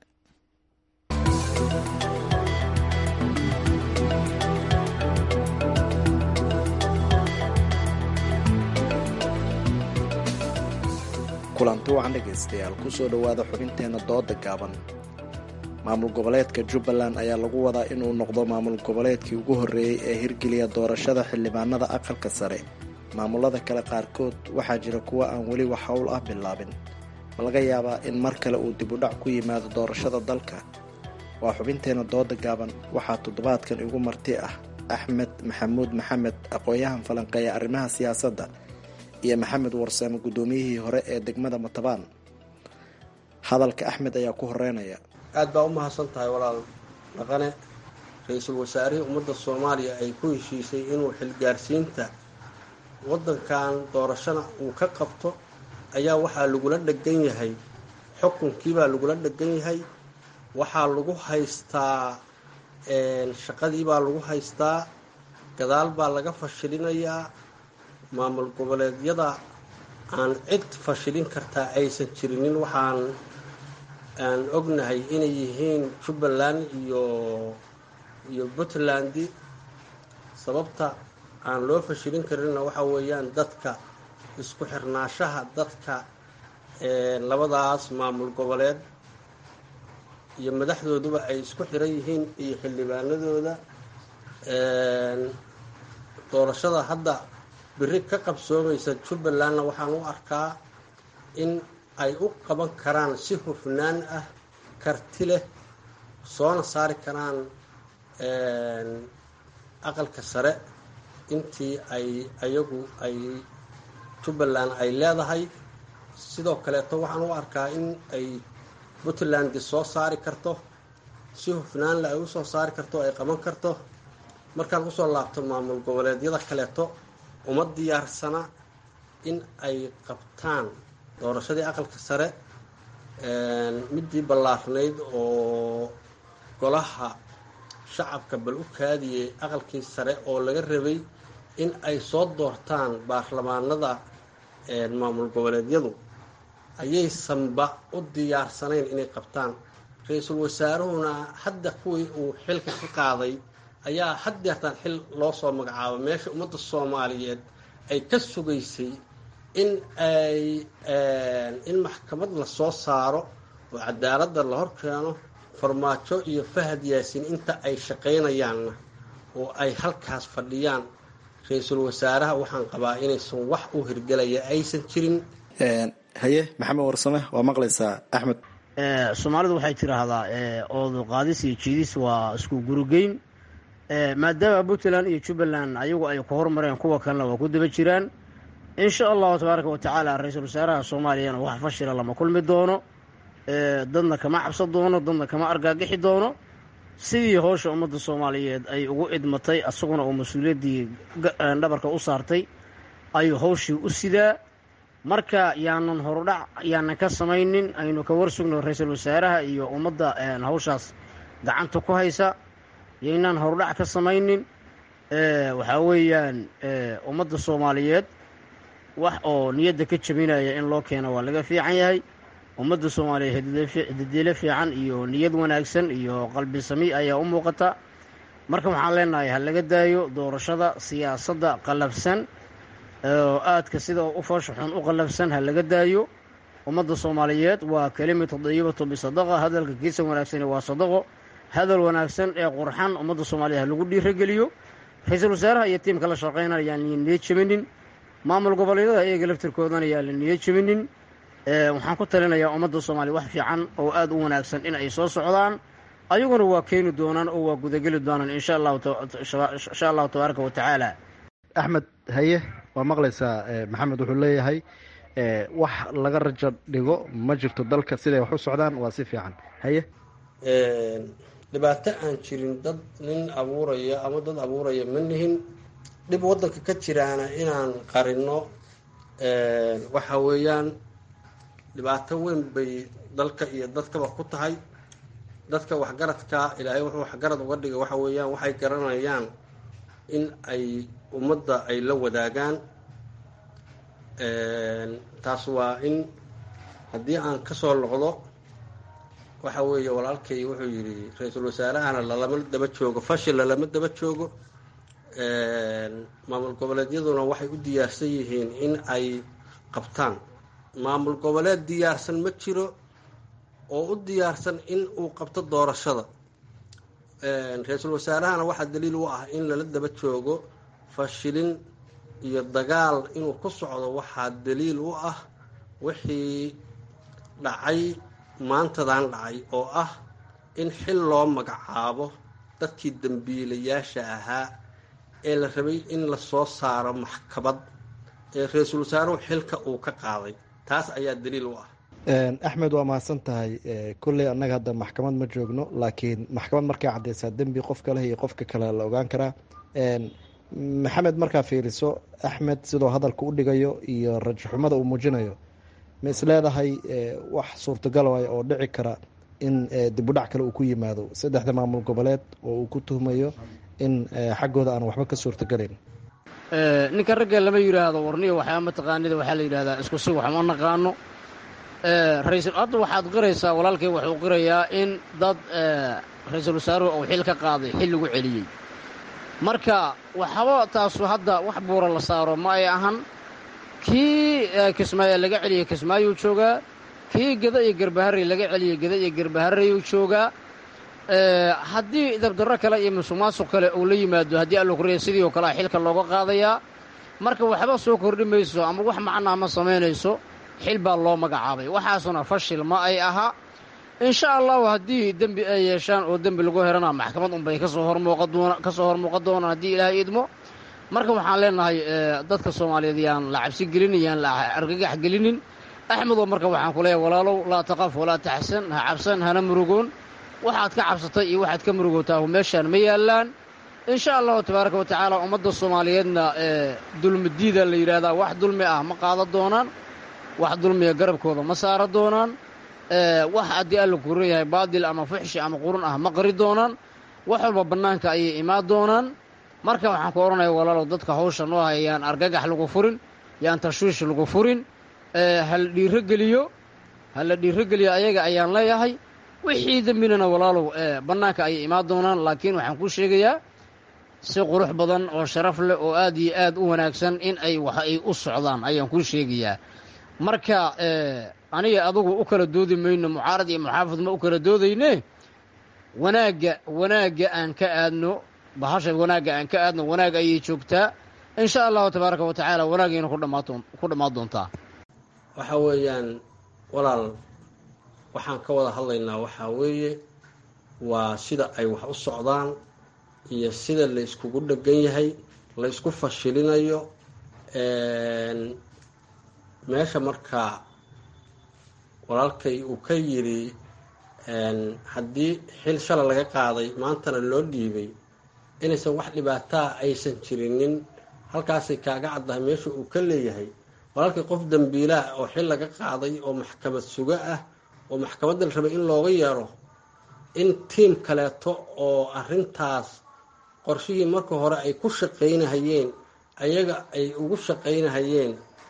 kulanti wacan dhegaystayaal kusoo dhowaada xubinteenna dooda gaaban maamul goboleedka jubbaland ayaa lagu wadaa inuu noqdo maamul goboleedkii ugu horreeyey ee hirgeliya doorashada xildhibaanada aqalka sare maamulada kale qaarkood waxaa jira kuwa aan weli wax howl ah bilaabin ma laga yaabaa in mar kale uu dib u dhac ku yimaado doorashada dalka waa xubinteena dooda gaaban waxaa toddobaadkan igu marti ah axmed maxamuud maxamed aqoon-yahan falanqeeya arrimaha siyaasadda iyo maxamed warsame guddoomiyihii hore ee degmada matabaan hadalka axmed ayaa ku horeynaya aad baa u mahadsan tahay walaal dhaqane ra-iisul wasaarihii ummadda soomaaliya ay ku heshiisay inuu xilgaarsiinta waddankan doorashana uu ka qabto ayaa waxaa lagula dhegan yahay xukunkiibaa lagula dhegan yahay waxaa lagu haystaa shaqadiibaa lagu haystaa gadaal baa laga fashilinayaa maamul goboleedyada aan cid fashilin kartaa aysan jirinin waxaan aan ognahay inay yihiin jubbaland iyo iyo puntland sababta aan loo fashilin karinna waxa weeyaan dadka isku xirnaashaha dadka labadaas maamul goboleed iyo madaxdooduba ay isku xiran yihiin iyo xildhibaanadooda doorashada hadda beri ka qabsoomaysa jubbalandna waxaan u arkaa in ay u qaban karaan si hufnaan ah karti leh soona saari karaan aqalka sare intii ay ayagu ay jubbaland ay leedahay sidoo kaleeto waxaan u arkaa in ay puntland soo saari karto si hufnaanle ay usoo saari karto ay qaban karto markaan usoo laabto maamul goboleedyada kaleeto uma diyaarsana in ay qabtaan doorashadii aqalka sare midii ballaarnayd oo golaha shacabka bal u kaadiyey aqalkii sare oo laga rabay in ay soo doortaan baarlamaanada maamul goboleedyadu ayaysanba u diyaarsanayn inay qabtaan ra-iisul wasaaruhuna hadda kuwii uu xilka ka qaaday ayaa haddeertaan xil loo soo magacaabo meesha ummadda soomaaliyeed ay ka sugaysay in ay in maxkamad la soo saaro oo cadaaladda la hor keeno farmaajo iyo fahad yaasin inta ay shaqaynayaanna oo ay halkaas fadhiyaan ra-iisul wasaaraha waxaan qabaa inaysan wax u hirgelaya aysan jirin haye maxamed warsame waa maqlaysaa axmed soomaalidu waxay tiraahdaa oodu qaadis iyo jiidis waa isku gurugeyn maadaama puntland iyo jubbaland ayagu ay ku hormareen kuwa kalena waa ku daba jiraan insha allahu tabaaraka wa tacaala ra-iisul wasaaraha soomaaliyana wax fashila lama kulmi doono dadna kama cabsan doono dadna kama argaagixi doono sidii howsha ummadda soomaaliyeed ay ugu idmatay asaguna uu mas-uuliyaddii dhabarka u saartay ayuu howshii u sidaa marka yaanan horudhac yaanan ka samaynin aynu ka warsugno ra-iisul wasaaraha iyo ummadda hawshaas gacanta ku haysa yaynaan horudhac ka samaynin waxaa weeyaan ummadda soomaaliyeed wax oo niyadda ka jabinaya in loo keeno waa laga fiican yahay ummadda soomaaliyeed hadidiilo fiican iyo niyad wanaagsan iyo qalbi sami ayaa u muuqata marka waxaan leenahay ha laga daayo doorashada siyaasadda qallafsan oo aadka sida u foosha xun u qallafsan ha laga daayo ummadda soomaaliyeed waa kelimatu dayibatu bisadaqa hadalka kiisa wanaagsani waa sadaqo hadal wanaagsan ee qurxan ummadda soomaaliyeed ha lagu dhiirageliyo ra-iisul wasaaraha iyo tiimka la shaqeynaya yaan la niyad jebinin maamul goboleedyada iyaga laftirkoodana yaan la niyad jebinin waxaan ku talinayaa ummadda soomaaliya wax fiican oo aada u wanaagsan in ay soo socdaan ayaguna waa keeni doonaan oo waa gudageli doonaan insha allahu insha allahu tabaaraka wa tacaala axmed haye waa maqlaysaa maxamed wuxuu leeyahay wax laga rajo dhigo ma jirto dalka siday wax u socdaan waa si fiican haye dhibaato aan jirin dad nin abuuraya ama dad abuuraya ma nihin dhib waddanka ka jiraana inaan qarino waxa weeyaan dhibaato weyn bay dalka iyo dadkaba ku tahay dadka waxgaradka ilaahay wuxuu waxgarad uga dhigay waxa weeyaan waxay garanayaan in ay ummadda ay la wadaagaan taas waa in haddii aan kasoo noqdo waxa weeye walaalkay wuxuu yidhi ra-iisul wasaarahana lalama daba joogo fashil lalama daba joogo maamul goboleedyaduna waxay u diyaarsan yihiin in ay qabtaan maamul goboleed diyaarsan ma jiro oo u diyaarsan in uu qabto doorashada ra-iisul wasaarahana waxaa daliil u ah in lala daba joogo fashilin iyo dagaal inuu ku socdo waxaa daliil u ah wixii dhacay maantadan dhacay oo ah in xil loo magacaabo dadkii dembiilayaasha ahaa ee la rabay in la soo saaro maxkamad ee ra-iisul wasaaruhu xilka uu ka qaaday taas ayaa daliil u ah axmed waa mahadsan tahay kolley annaga hadda maxkamad ma joogno laakiin maxkamad markay caddeysaa dembi qofka leh iyo qofka kale la ogaan karaa maxamed markaa fiiriso axmed sidoo hadalka u dhigayo iyo rajaxumada uu muujinayo ma is leedahay wax suurtagal waay oo dhici kara in dibudhac kale uu ku yimaado saddexda maamul goboleed oo uu ku tuhmayo in xaggooda aan waxba ka suurtagalayn ninka ragga lama yidhaahdo warniyo waxaa mataqaanida waxaa la yidhahdaa isku si wax ma naqaano raisal hadda waxaad qiraysaa walaalkay wuxuu qirayaa in dad ra-iisul wasaaruhu uu xil ka qaaday xil lagu celiyey marka waxba taasu hadda wax buura la saaro ma ay ahan kii kismaayo laga celiyey kismaayuu joogaa kii geda iyo garbaharey laga celiyey geda iyo garbahareyuu joogaa haddii dabdarro kale iyo musuqmaasuq kale uu la yimaado haddii allo kuriya sidii oo kalea xilka looga qaadayaa marka waxba soo kordhi mayso ama wax macnaa ma samaynayso xil baa loo magacaabay waxaasuna fashil ma ay aha insha allahu haddii dembi ay yeeshaan oo dembi lagu herana maxkamad unbay kasoo hormuuqakasoo hormuuqan doonaan haddii ilaahay idmo marka waxaan leenahay dadka soomaaliyeed yaan la cabsi gelinin yaan la argagax gelinin axmedoo marka waxaan ku leeyahay walaalow laa taqaf walaa taxsan ha cabsan hana murugoon waxaad ka cabsatay iyo waxaad ka murugootaa meeshaan ma yaallaan insha allahu tabaaraka wa tacaala ummadda soomaaliyeedna dulmidiida la yidhaahdaa wax dulmi ah ma qaadan doonaan wax dulmiga garabkooda ma saara doonaan wax haddii alla kuran yahay baadil ama fuxshi ama qurun ah ma qari doonaan wax walba bannaanka ayay imaan doonaan marka waxaan ku odhanaya walaalow dadka hawsha noo haya yaan argagax lagu furin yaan tashwiish lagu furin hala dhiirogeliyo hala dhiirogeliyo ayaga ayaan leeyahay wixii dembinana walaalow bannaanka ayay imaan doonaan laakiin waxaan kuu sheegayaa si qurux badan oo sharaf leh oo aad iyo aad u wanaagsan in ay wax ay u socdaan ayaan kuu sheegayaa marka aniga adugu u kala doodi mayno mucaarad iyo muxaafid ma u kala doodayne wanaagga wanaagga aan ka aadno bahasha wanaagga aan ka aadno wanaag ayay joogtaa insha allahu tabaaraka wa tacaala wanaagayna ku dhammaan doontaa waxa weeyaan walaal waxaan ka wada hadlaynaa waxaa weeye waa sida ay wax u socdaan iyo sida la iskugu dhegan yahay la isku fashilinayo meesha markaa walaalkay uu ka yidhi haddii xil shala laga qaaday maantana loo dhiibay inaysan wax dhibaataa aysan jirinin halkaasay kaaga caddahay meesha uu ka leeyahay walaalkay qof dambiilaah oo xil laga qaaday oo maxkamad sugo ah oo maxkamadda la rabay in looga yeero in tiim kaleeto oo arrintaas qorshihii marka hore ay ku shaqaynahayeen ayaga ay ugu shaqaynahayeen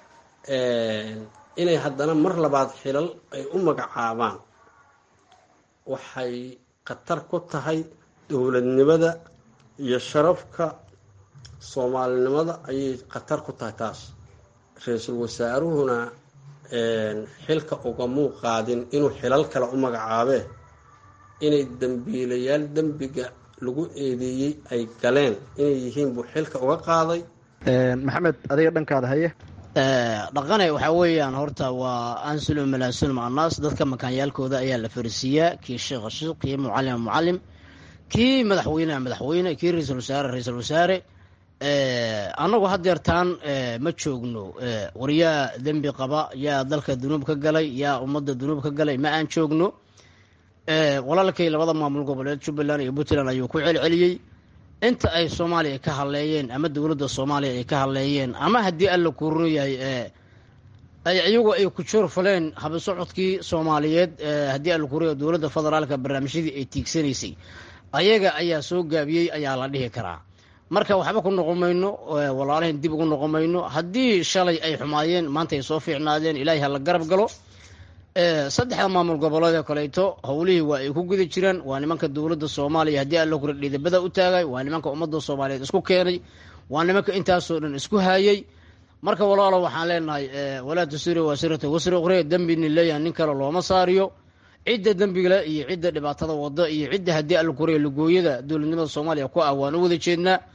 inay haddana mar labaad xilal ay u magacaabaan waxay khatar ku tahay dowladnimada iyo sharafka soomaalinimada ayay khatar ku tahay taas ra-iisul wasaaruhuna xilka ugamuu qaadin inuu xilal kale u magacaabee inay dembiilayaal dembiga lagu eedeeyey ay galeen inay yihiin buu xilka uga qaaday maxamed adiga dhankaada haye dhaqane waxaa weeyaan horta waa ansulum malaasulum annaas dadka makaanyaalkooda ayaa la farisiiyaa kii sheekha sheekh kii mucalima mucalim kii madaxweyneha madaxweyne kii ra-iisul wasaare ra-iisul wasaare annagu haddeertaan ma joogno war yaa dembi qaba yaa dalka dunuub ka galay yaa ummadda dunuub ka galay ma aan joogno walaalkay labada maamul goboleed jubbaland iyo puntland ayuu ku celceliyey inta ay soomaaliya ka hadleeyeen ama dowladda soomaaliya ay ka hadleeyeen ama haddii alla kuurino yahay ay iyagu ay ku joor faleen habisocodkii soomaaliyeed haddii alla kuuriyo dowladda federaalka barnaamijyadii ay tiigsanaysay ayaga ayaa soo gaabiyey ayaa la dhihi karaa marka waxba ku noqon mayno walaalahan dib ugu noqon mayno haddii shalay ay xumaayeen maanta ay soo fiicnaadeen ilaahay ha la garab galo saddexda maamul goboleed oo kaleeto howlihii waa ay ku guda jiraan waa nimanka dowladda soomaaliya haddii alla kura dhiidabada u taagay waa nimanka ummadda soomaaliyeed isku keenay waa nimanka intaasoo dhan isku haayay marka walaalo waxaan leenahay walaa tusiri wasirata wasri ukhre dembini leeyahay nin kale looma saariyo cidda dembigale iyo cidda dhibaatada wada iyo cidda haddii alla kuriya lugooyada dowladnimada soomaaliya ku ah waan u wada jeednaa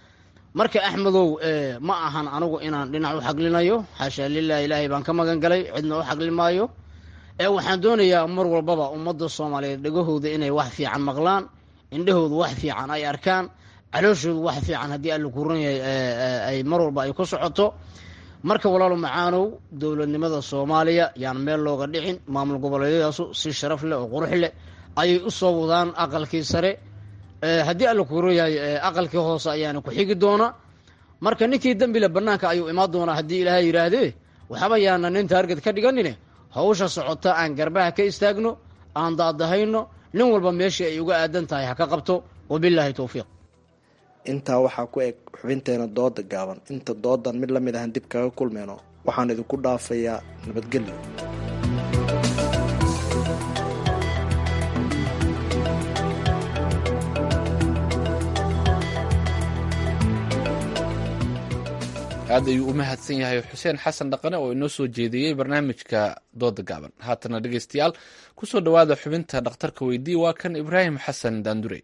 marka axmedow ma ahan anigu inaan dhinac u xaglinayo xaashaa lilah ilaahay baan ka magan galay cidna u xagli maayo ee waxaan doonayaa mar walbaba ummadda soomaaliyeed dhegahooda inay wax fiican maqlaan indhahooda wax fiican ay arkaan calooshooda wax fiican haddii alla kuran yahay ay mar walba ay ku socoto marka walaalo macaanow dowladnimada soomaaliya yaan meel looga dhicin maamul goboleedyadaasu si sharaf leh oo qurux leh ayay u soo wadaan aqalkii sare haddii alla kuran yahay aqalkii hoose ayaana ku xigi doona marka ninkii dembile bannaanka ayuu imaan doonaa haddii ilaahay yidhaahdee waxba yaana nin taarget ka dhiganine hawsha socota aan garbaha ka istaagno aan daadahayno nin walba meeshii ay uga aadan tahay ha ka qabto wabilaahi towfiiq intaa waxaa ku eg xubinteena dooda gaaban inta doodan mid la mid ahan dib kaga kulmeyno waxaan idinku dhaafayaa nabadgelyo aad ayuu u mahadsan yahay xuseen xasan dhaqane oo inoo soo jeediyey barnaamijka dooda gaaban haatana dhegeystayaal kusoo dhowaada xubinta dhakhtarka weydii waa kan ibraahim xasan daandurey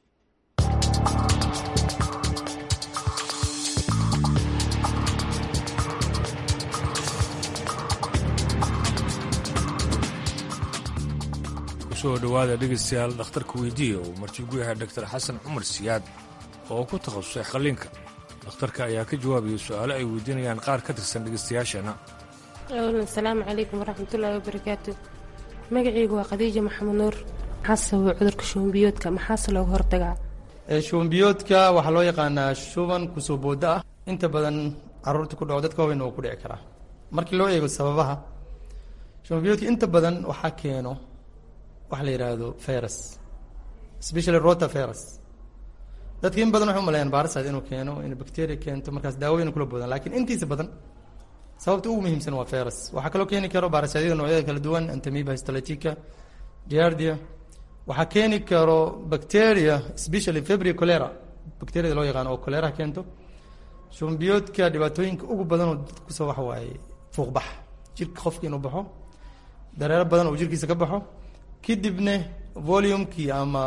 kusoo dhowaada dhegeystayaal dhakhtarka weydiiya uu martigu yahay doctor xasan cumar siyaad oo ku takhasusay qalliinka dhakhtarka ayaa ka jawaabaya su-aalo ay weydiinayaan qaar ka tirsan dhegeystayaasheenna asalaamu calaykum waraxmatullaahi wabarakaatu magacaygu waa khadiija maxamed nuur maxaa sababa cudurka shubanbiyoodka maxaase looga hortagaa shubanbiyoodka waxaa loo yaqaanaa shuban kusoo booda ah inta badan caruurta ku dhaco dadka waaweyn oo ku dhici karaa markii loo eego sababaha shubanbiyoodka inta badan waxaa keeno waxa la yidhaahdo virus especially rota virus dadka in badan waxay umaleeyaan baarasaad inuu keeno in bacteria keento markaas daawooyin kula boodaan laakiin intiisa badan sababta ugu muhiimsan waa virus waxaa kaloo keeni karo baarasadyada noocyada kala duwan antamiba histolytica giardia waxaa keeni karo bacteria especially febri cholera bacteriada loo yaqaano oo cholera keento shumbiyoodka dhibaatooyinka ugu badan oo dadka kusoo waxa waaye fuuqbax jirka qofka inuu baxo dareero badan oo jirkiisa ka baxo kadibna volumekii ama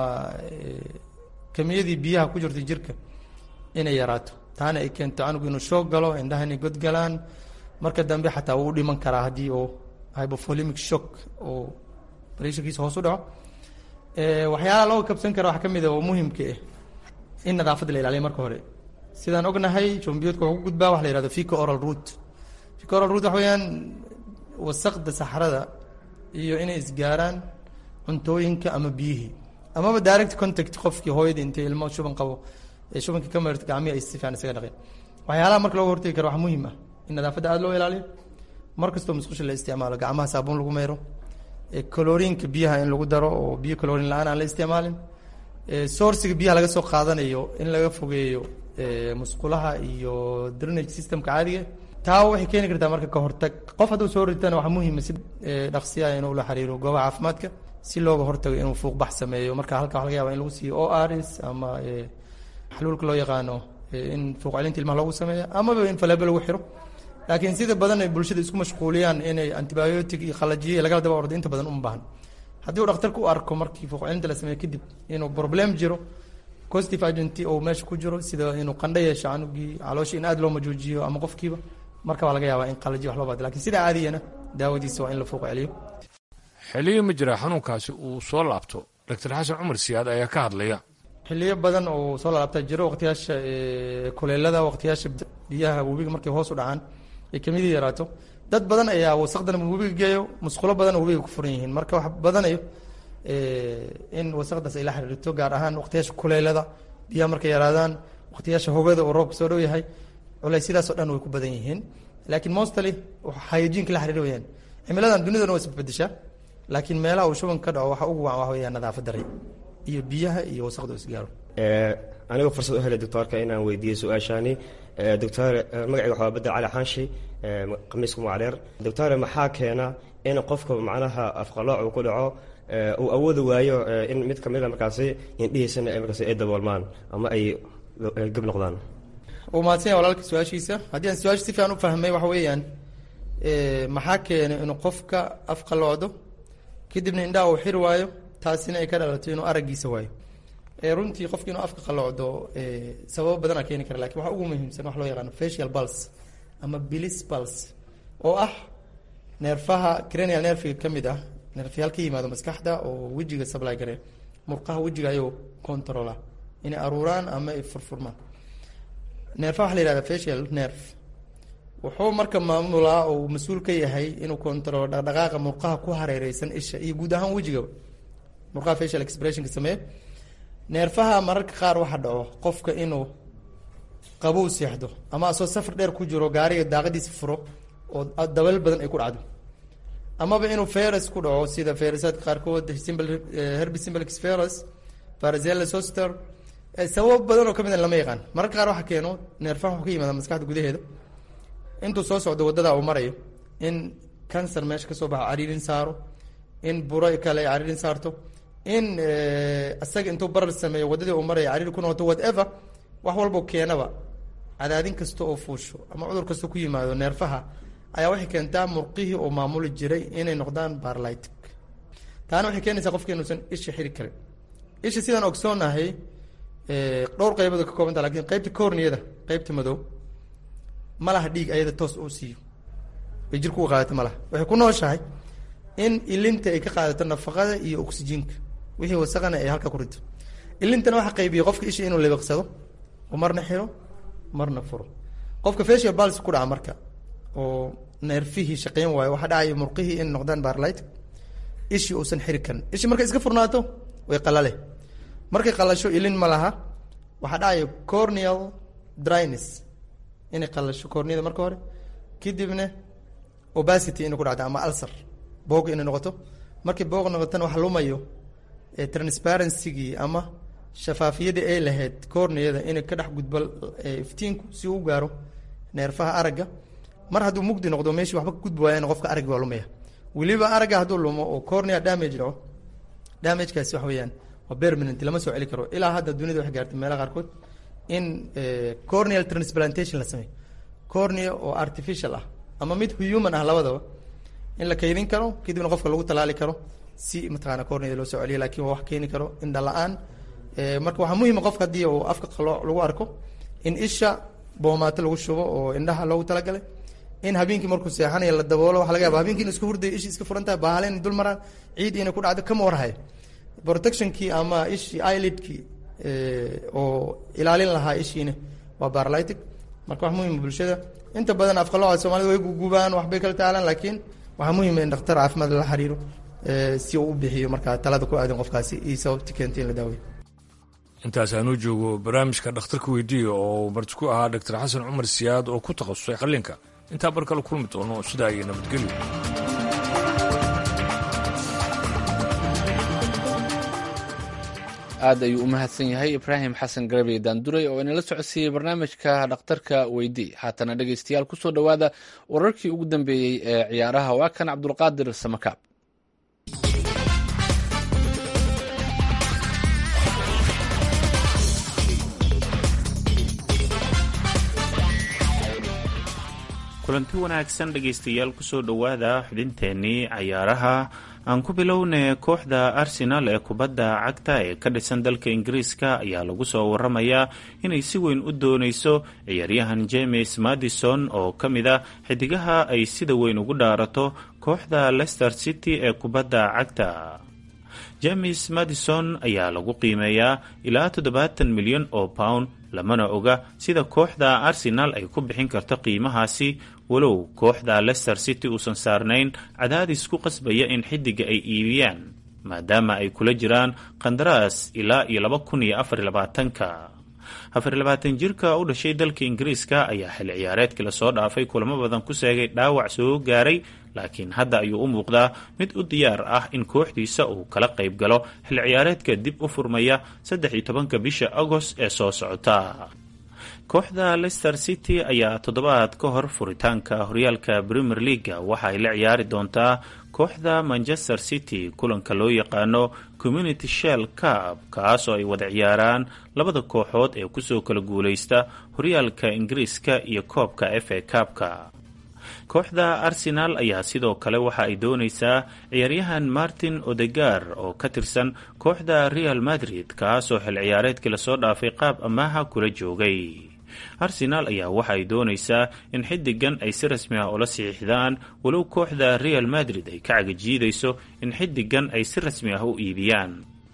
kamiyadii biyaha ku jirta jirka inay yaraato taana ay keento canugu inuu shoog galo indhaha inay godgalaan marka dambe xataa wuu dhiman karaa haddii oo hypovolemic shock oo pressurkiisa hoos u dhaco waxyaalaha loo kabsan kara waxaa ka mid a oo muhimka ah in nadaafadda la ilaaliyo marka hore sidaan ognahay jombiyoodka wuxuu ku gudbaa waxa la yihahdo fico oral root fico oral root waxa weeyaan wasaqda saxrada iyo inay isgaaraan cuntooyinka ama biyihii amaba direct contact qofkii hooyadii intay ilmo shuban qabo ee shubanka ka marit gacmihi ay si fiican isaga dhaqeen waxyaalaha marka looga hortagi karo waxaa muhiim ah in nadaafadda aada loo ilaaliyo mar kastoo musqusha la isticmaalo gacmaha saabuun lagu mayro coloriinka biyaha in lagu daro oo biyo colorin la-aan aan la isticmaalin sourciga biyaha laga soo qaadanayo in laga fogeeyo musqulaha iyo drainage systemka caadiga taa waxay keeni kartaa marka ka hortag qof hadduu soo ritana waxaa muhiima si dhaqsiya inuu la xiriiro goobaha caafimaadka si looga hortago inuu fuuqbax sameeyo marka halka waxa laga yaba in lagu siiyo o rs ama xaluulka loo yaqaano in fuuq celinta ilmaha loogu sameeyo amaba in faleebo lagu xiro laakiin sida badan ay bulshada isku mashquuliyaan inay antibiotic iyo qalajiye lagala daba ordo inta badan uma baahan haddii uu dhakhtarku u arko markii fuuq celinta la sameeyo kadib inuu problem jiro positive agent oo meesha ku jiro sida inuu qandho yeesho canugii caloosha in aad loo majoojiyo ama qofkiiba marka waa laga yaabaa in qalajiye wax loo baado lakin sida caadiyana daawadiisa waa in la fuuq celiyo xiliyo ma jira xanuunkaasi uu soo laabto doctor xasan cumar siyaad ayaa ka hadlaya xiliyo badan oo soo laabta jiro waqtiyaasha kuleelada waqtiyaasha biyaha webiga markay hoos u dhacaan ay kamidii yaraato dad badan ayaa wasaqdan webiga geeyo musqulo badan oo webiga ku furan yihiin marka wax badanayo in wasaqdaas ay la xiriirto gaar ahaan waqtiyaasha kuleelada biyaha markay yaraadaan waqtiyaasha hogada oo roobka soo dhow yahay culaysyadaas oo dhan way ku badan yihiin laakiin mostly hygienka la xiriir weyaan cimiladan dunidan waa isbedeshaa laakiin meelaha uu shuban ka dhaco waxa ugu wacan waxa weeyaan nadaafad daray iyo biyaha iyo wasaqda oo isgaaro anigoo fursad u helay doctoorka inaan weydiiyo su-aashaani doctor magacayga waxaa bedel cali xaanshi khamiiska mucdheer doctore maxaa keena in qofka macnaha afqalooc uu ku dhaco uu awoodi waayo in mid kamid a markaasi indhihiisana markaasi ay daboolmaan ama ay gab noqdaan uu mahadsan yahay walaalka su-aashiisa haddii aan su-aasha si fiican u fahmay waxa weeyaan maxaa keenay inuu qofka afqaloocdo kadibna indhaha uu xiri waayo taasina ay ka dhalato inuu araggiisa waayo runtii qofki inuu afka qalloocdo sababo badanaa keeni kara lakin waxa ugu muhiimsan wax loo yaqaano facial pulse ama bilis pulse oo ah neerfaha cranial nerfiga ka mid ah neerfayaal ka yimaado maskaxda oo wejiga supply gare murqaha wejiga ayuu controla inay aruuraan ama ay furfurmaan neerfaha waxa la yihahda facial nerve wuxuu marka maamulaa oo mas-uul ka yahay inuu controlo dhaqdhaqaaqa murqaha ku hareereysan isha iyo guud ahaan wejigaba murqaha facial expressionka sameeye neerfaha mararka qaar waxa dhaco qofka inuu qabow seexdo ama asoo safar dheer ku jiro gaariga daaqadiisa furo oo dabal badan ay ku dhacdo amaba inuu ferus ku dhaco sida ferusaadka qaarkood simple herbi simplex ferus varicella zoster sababo badan oo kamid a lama yaqaan mararka qaar waxa keeno neerfaha wuxuu ka yimaada maskaxda gudaheeda intuu soo socdo wadada uu marayo in cancer meesha kasoo baxo cariirin saaro in buro kale ay cariirin saarto in isaga intuu barar sameeyo wadadii uu maraya cariir ku noqoto whatever wax walbo keenaba cadaadin kasta oo fuusho ama cudur kasta ku yimaado neerfaha ayaa waxay keentaa murqihii oo maamuli jiray inay noqdaan barlytic taana waxay keenaysaa qofka inuusan isha xiri karin isha sidaan ogsoonahay dhowr qaybood ka koobanta lakin qeybta corniyada qeybta madow ma laha dhiig ayada toos uu siiyo bay jirku u qaadato ma laha waxay ku nooshahay in ilinta ay ka qaadato nafaqada iyo oxygenka wixii wasaqana ay halka ku rito ilintana waxa qaybiya qofka isha inuu libiqsado oo marna xiro marna furo qofka facial pulse ku dhaca marka oo neerfihii shaqeyn waayo waxaa dhacaya murqihii in noqdaan barlight ishii uusan xiri karin ishii markay iska furnaato way qalale markay qalasho ilin ma laha waxaa dhacaya corneal dryness inay qalasho corneada marka hore kadibna obacity inay ku dhacdo ama ulcer boog inay noqoto markay boog noqotona wax lumayo transparencygii ama shafaafiyadii ay lahayd corneada inay ka dhex gudbo iftiinku si uu gaaro neerfaha aragga mar hadduu mugdi noqdo meeshii waxba ka gudbi waayana qofka araggi waa lumaya weliba aragga hadduu lumo oo cornea damage dhaco damagekaasi wax weeyaan waa permanent lama soo celi karo ilaa hadda dunida waxay gaartay meelaha qaarkood in corneal transplantation la sameeyo cornea oo artificial ah ama mid human ah labadaba in la kaydin karo kadibna qofka lagu talaali karo si mataqaana corneada loo soo celiyo lakin waa wax keeni karo indha la-aan marka waxaa muhiima qofka haddii uu afka qalooc lagu arko in isha boomaato lagu shubo oo indhaha loogu talagalay in habeenkii markuu seexanayo la daboolo waxa laga yaba habeenkii in iska hurdayo ishi iska furan tahay baahale in dul maraan ciid inay ku dhacdo kama warhayo protectionkii ama ishii eyelidkii oo ilaalin lahaa ishiina waa barlytic marka wax muhiima bulshada inta badan afqalooca soomaalida way gugubaan waxbay kala taalaan laakiin waxaa muhiima in dhakhtar caafimaad la xiriiro si uu u bixiyo markaa talada ku aadan qofkaasi iyo sababti keentay in la daaweyo intaas aanuu joogo barnaamijka dhakhtarka weydiiya oo marti ku ahaa doctor xasan cumar siyaad oo ku takhasusay qallinka intaa bar kale kulmi doono sidaa iyo nabadgelyo aad ayuu u mahadsan yahay ibraahim xasan garabey daanduray oo inala socodsiiyey barnaamijka dhakhtarka weydii haatana dhegeystayaal kusoo dhowaada wararkii ugu dambeeyey ee ciyaaraha waa kan cabdulqaadir samakaab kulanti wanaagsan dhegaystayaal kusoo dhowaada xubinteennii cayaaraha aan ku bilownay kooxda arsenal ee kubadda cagta ee ka dhisan dalka ingiriiska ayaa lagu soo waramayaa inay si weyn u doonayso ciyaaryahan james madison oo ka mid a xidigaha ay sida weyn ugu dhaarato kooxda leicester city ee kubadda cagta james madison ayaa lagu qiimeeyaa ilaa toddobaatan milyan oo pound lamana oga sida kooxda arsenal ay ku bixin karto qiimahaasi walow kooxda leicester city uusan saarnayn cadaadis ku qasbaya in xidiga ay iibiyaan maadaama ay kula jiraan qandaraas ilaa iyo laba kun iyo afar labaatanka afar labaatan jirka u dhashay dalka ingiriiska ayaa xil ciyaareedkii lasoo dhaafay kulamo badan ku seegay dhaawac soo gaaray laakiin hadda ayuu u muuqdaa mid u diyaar ah in kooxdiisa uu kala qayb galo xil ciyaareedka dib u furmaya saddex iyo tobanka bisha agost ee soo socota kooxda leicester city ayaa toddobaad ka hor furitaanka horyaalka premier leaga waxa ay la ciyaari doontaa kooxda manchester city kulanka loo yaqaano community shell cup kaas oo ay wada ciyaaraan labada kooxood ee kusoo kala guuleysta horyaalka ingiriiska iyo koobka f a cup-ka kooxda arsenaal ayaa sidoo kale waxa ay doonaysaa ciyaaryahan martin odegar oo ka tirsan kooxda real madrid kaasoo xil ciyaareedkii lasoo dhaafay qaab amaaha kula joogay arsenaal ayaa waxa ay doonaysaa in xiddigan ay si rasmi ah ula saxiixdaan walow kooxda real madrid ay ka cagajiidayso in xiddigan ay si rasmi ah u iibiyaan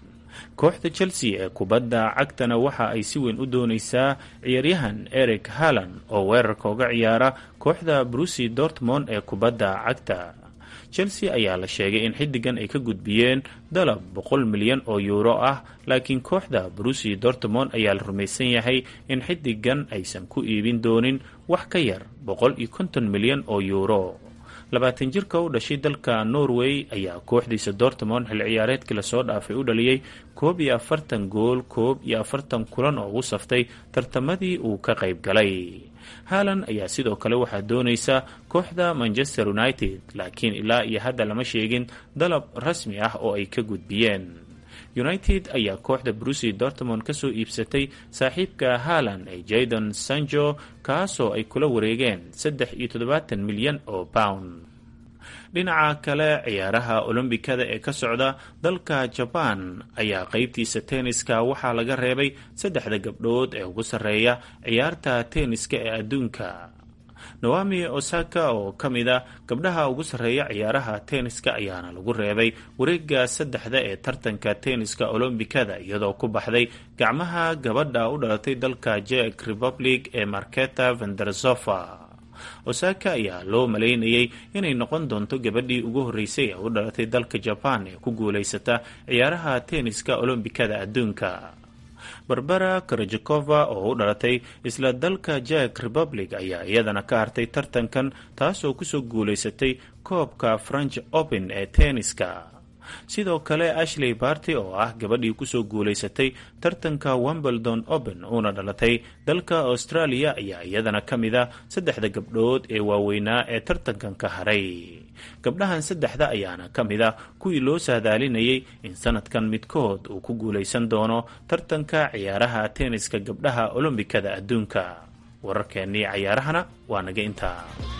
kooxda chelsea ee kubadda cagtana waxa ay si weyn u doonaysaa ciyaaryahan eric halland oo weerarka uga ciyaara kooxda brusi dortmond ee kubadda cagta chelsea ayaa la sheegay in xiddigan ay ka gudbiyeen dalab boqol milyan oo yuuro ah laakiin kooxda brusi dortmond ayaa la rumaysan yahay in xiddigan aysan ku iibin doonin wax ka yar boqol iyo konton milyan oo yuuro labaatan jirka u dhashay dalka norway ayaa kooxdiisa dortmond xil ciyaareedkii lasoo dhaafay u dhaliyey koob iyo afartan gool koob iyo afartan kulan oo ugu saftay tartamadii uu ka qayb galay haalan ayaa sidoo kale waxaa doonaysa kooxda manchester united laakiin ilaa iyo hadda lama sheegin dalab rasmi ah oo ay ka gudbiyeen united ayaa kooxda brusi dortmond kasoo iibsatay saaxiibka haalan ee jadon sanjo kaasoo ay kula wareegeen saddex iyo toddobaatan milyan oo pound dhinaca kale ciyaaraha olombikada ee ka socda dalka jabaan ayaa qeybtiisa tenniska waxaa laga reebay saddexda gabdhood ee ugu sarreeya ciyaarta tenniska ee adduunka nawami osaka oo ka mid a gabdhaha ugu sarreeya ciyaaraha tenniska ayaana lagu reebay wareega saddexda ee tartanka tenniska olombikada iyadoo ku baxday gacmaha gabadha u dhalatay dalka jek republic ee marketa vendersofa osaka ayaa loo malaynayay inay noqon doonto gabadhii ugu horreysay ee u dhalatay dalka jabaan ee ku guulaysata ciyaaraha tenniska olombikada adduunka barbara karajakova oo u dhalatay isla dalka jek republic ayaa iyadana ka hartay tartankan taasoo kusoo guulaysatay koobka french open ee tenniska sidoo kale ashley barty oo ah gabadhii kusoo guulaysatay tartanka wimbledon open uuna dhalatay dalka australia ayaa iyadana ka mid a saddexda gabdhood ee waaweynaa ee tartankan ka haray gabdhahan saddexda ayaana ka mid a kuwii loo saadaalinayay in sanadkan midkood uu ku guulaysan doono tartanka ciyaaraha tenniska gabdhaha olombikada adduunka wararkeennii cayaarahana waa naga intaa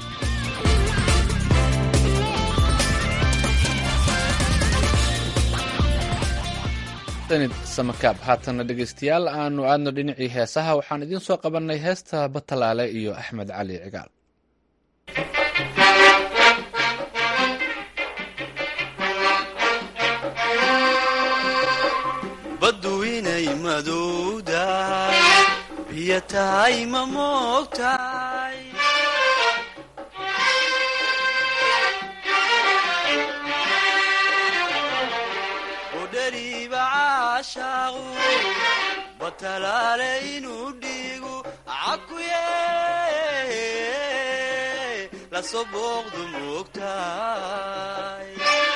samakaab haatana dhegaystayaal aanu aadno dhinacii heesaha waxaan idiin soo qabannay heesta batalaale iyo axmed cali cigaal baddu inay madowdahay biyo tahay ma moogtahay udhariiba caashaaqu batalaale inuu dhiigu cakuye lasoo booqdu moogtahay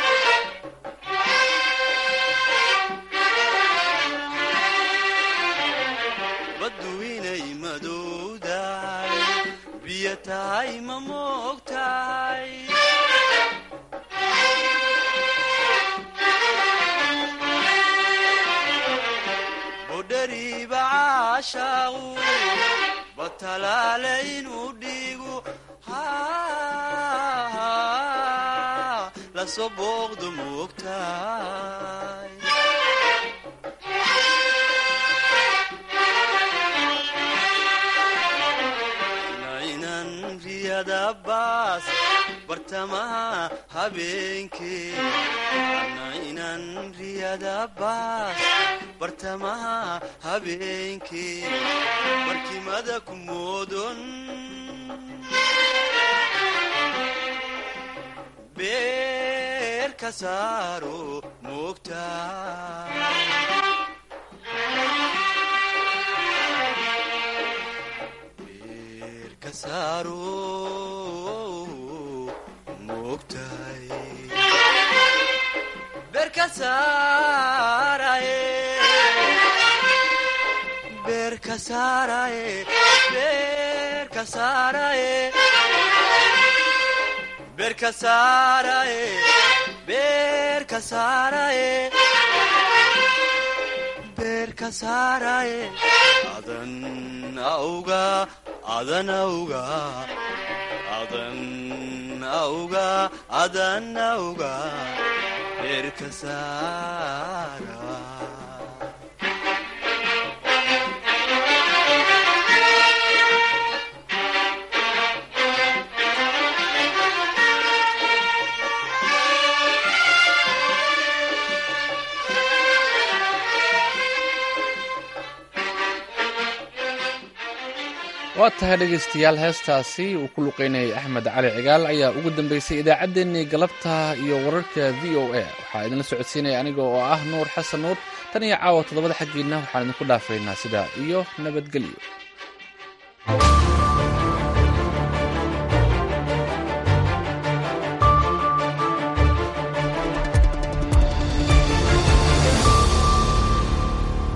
baddu inay madowdahay biyo tahay ma moogtahay budhariiba caashaaqu batalaale inuu dhiigu lasoo booqdu moogtahay nainan riyada baas bartamaha habeenkee nainan riyada baas bartamaha habeenkee barkimada ku moodon beer ka saaro moogtaa adan auga adan auga adan auga adan auga eerka saara waa tahay dhegaystayaal heestaasi uu ku luqeynayay axmed cali cigaal ayaa ugu dambeysay idaacaddeenii galabta iyo wararka v o a waxaa idinla socodsiinaya aniga oo ah nuur xasan nuur tan iyo caawa toddobada xaggiinna waxaan idinku dhaafaynaa sidaa iyo nabadgelyo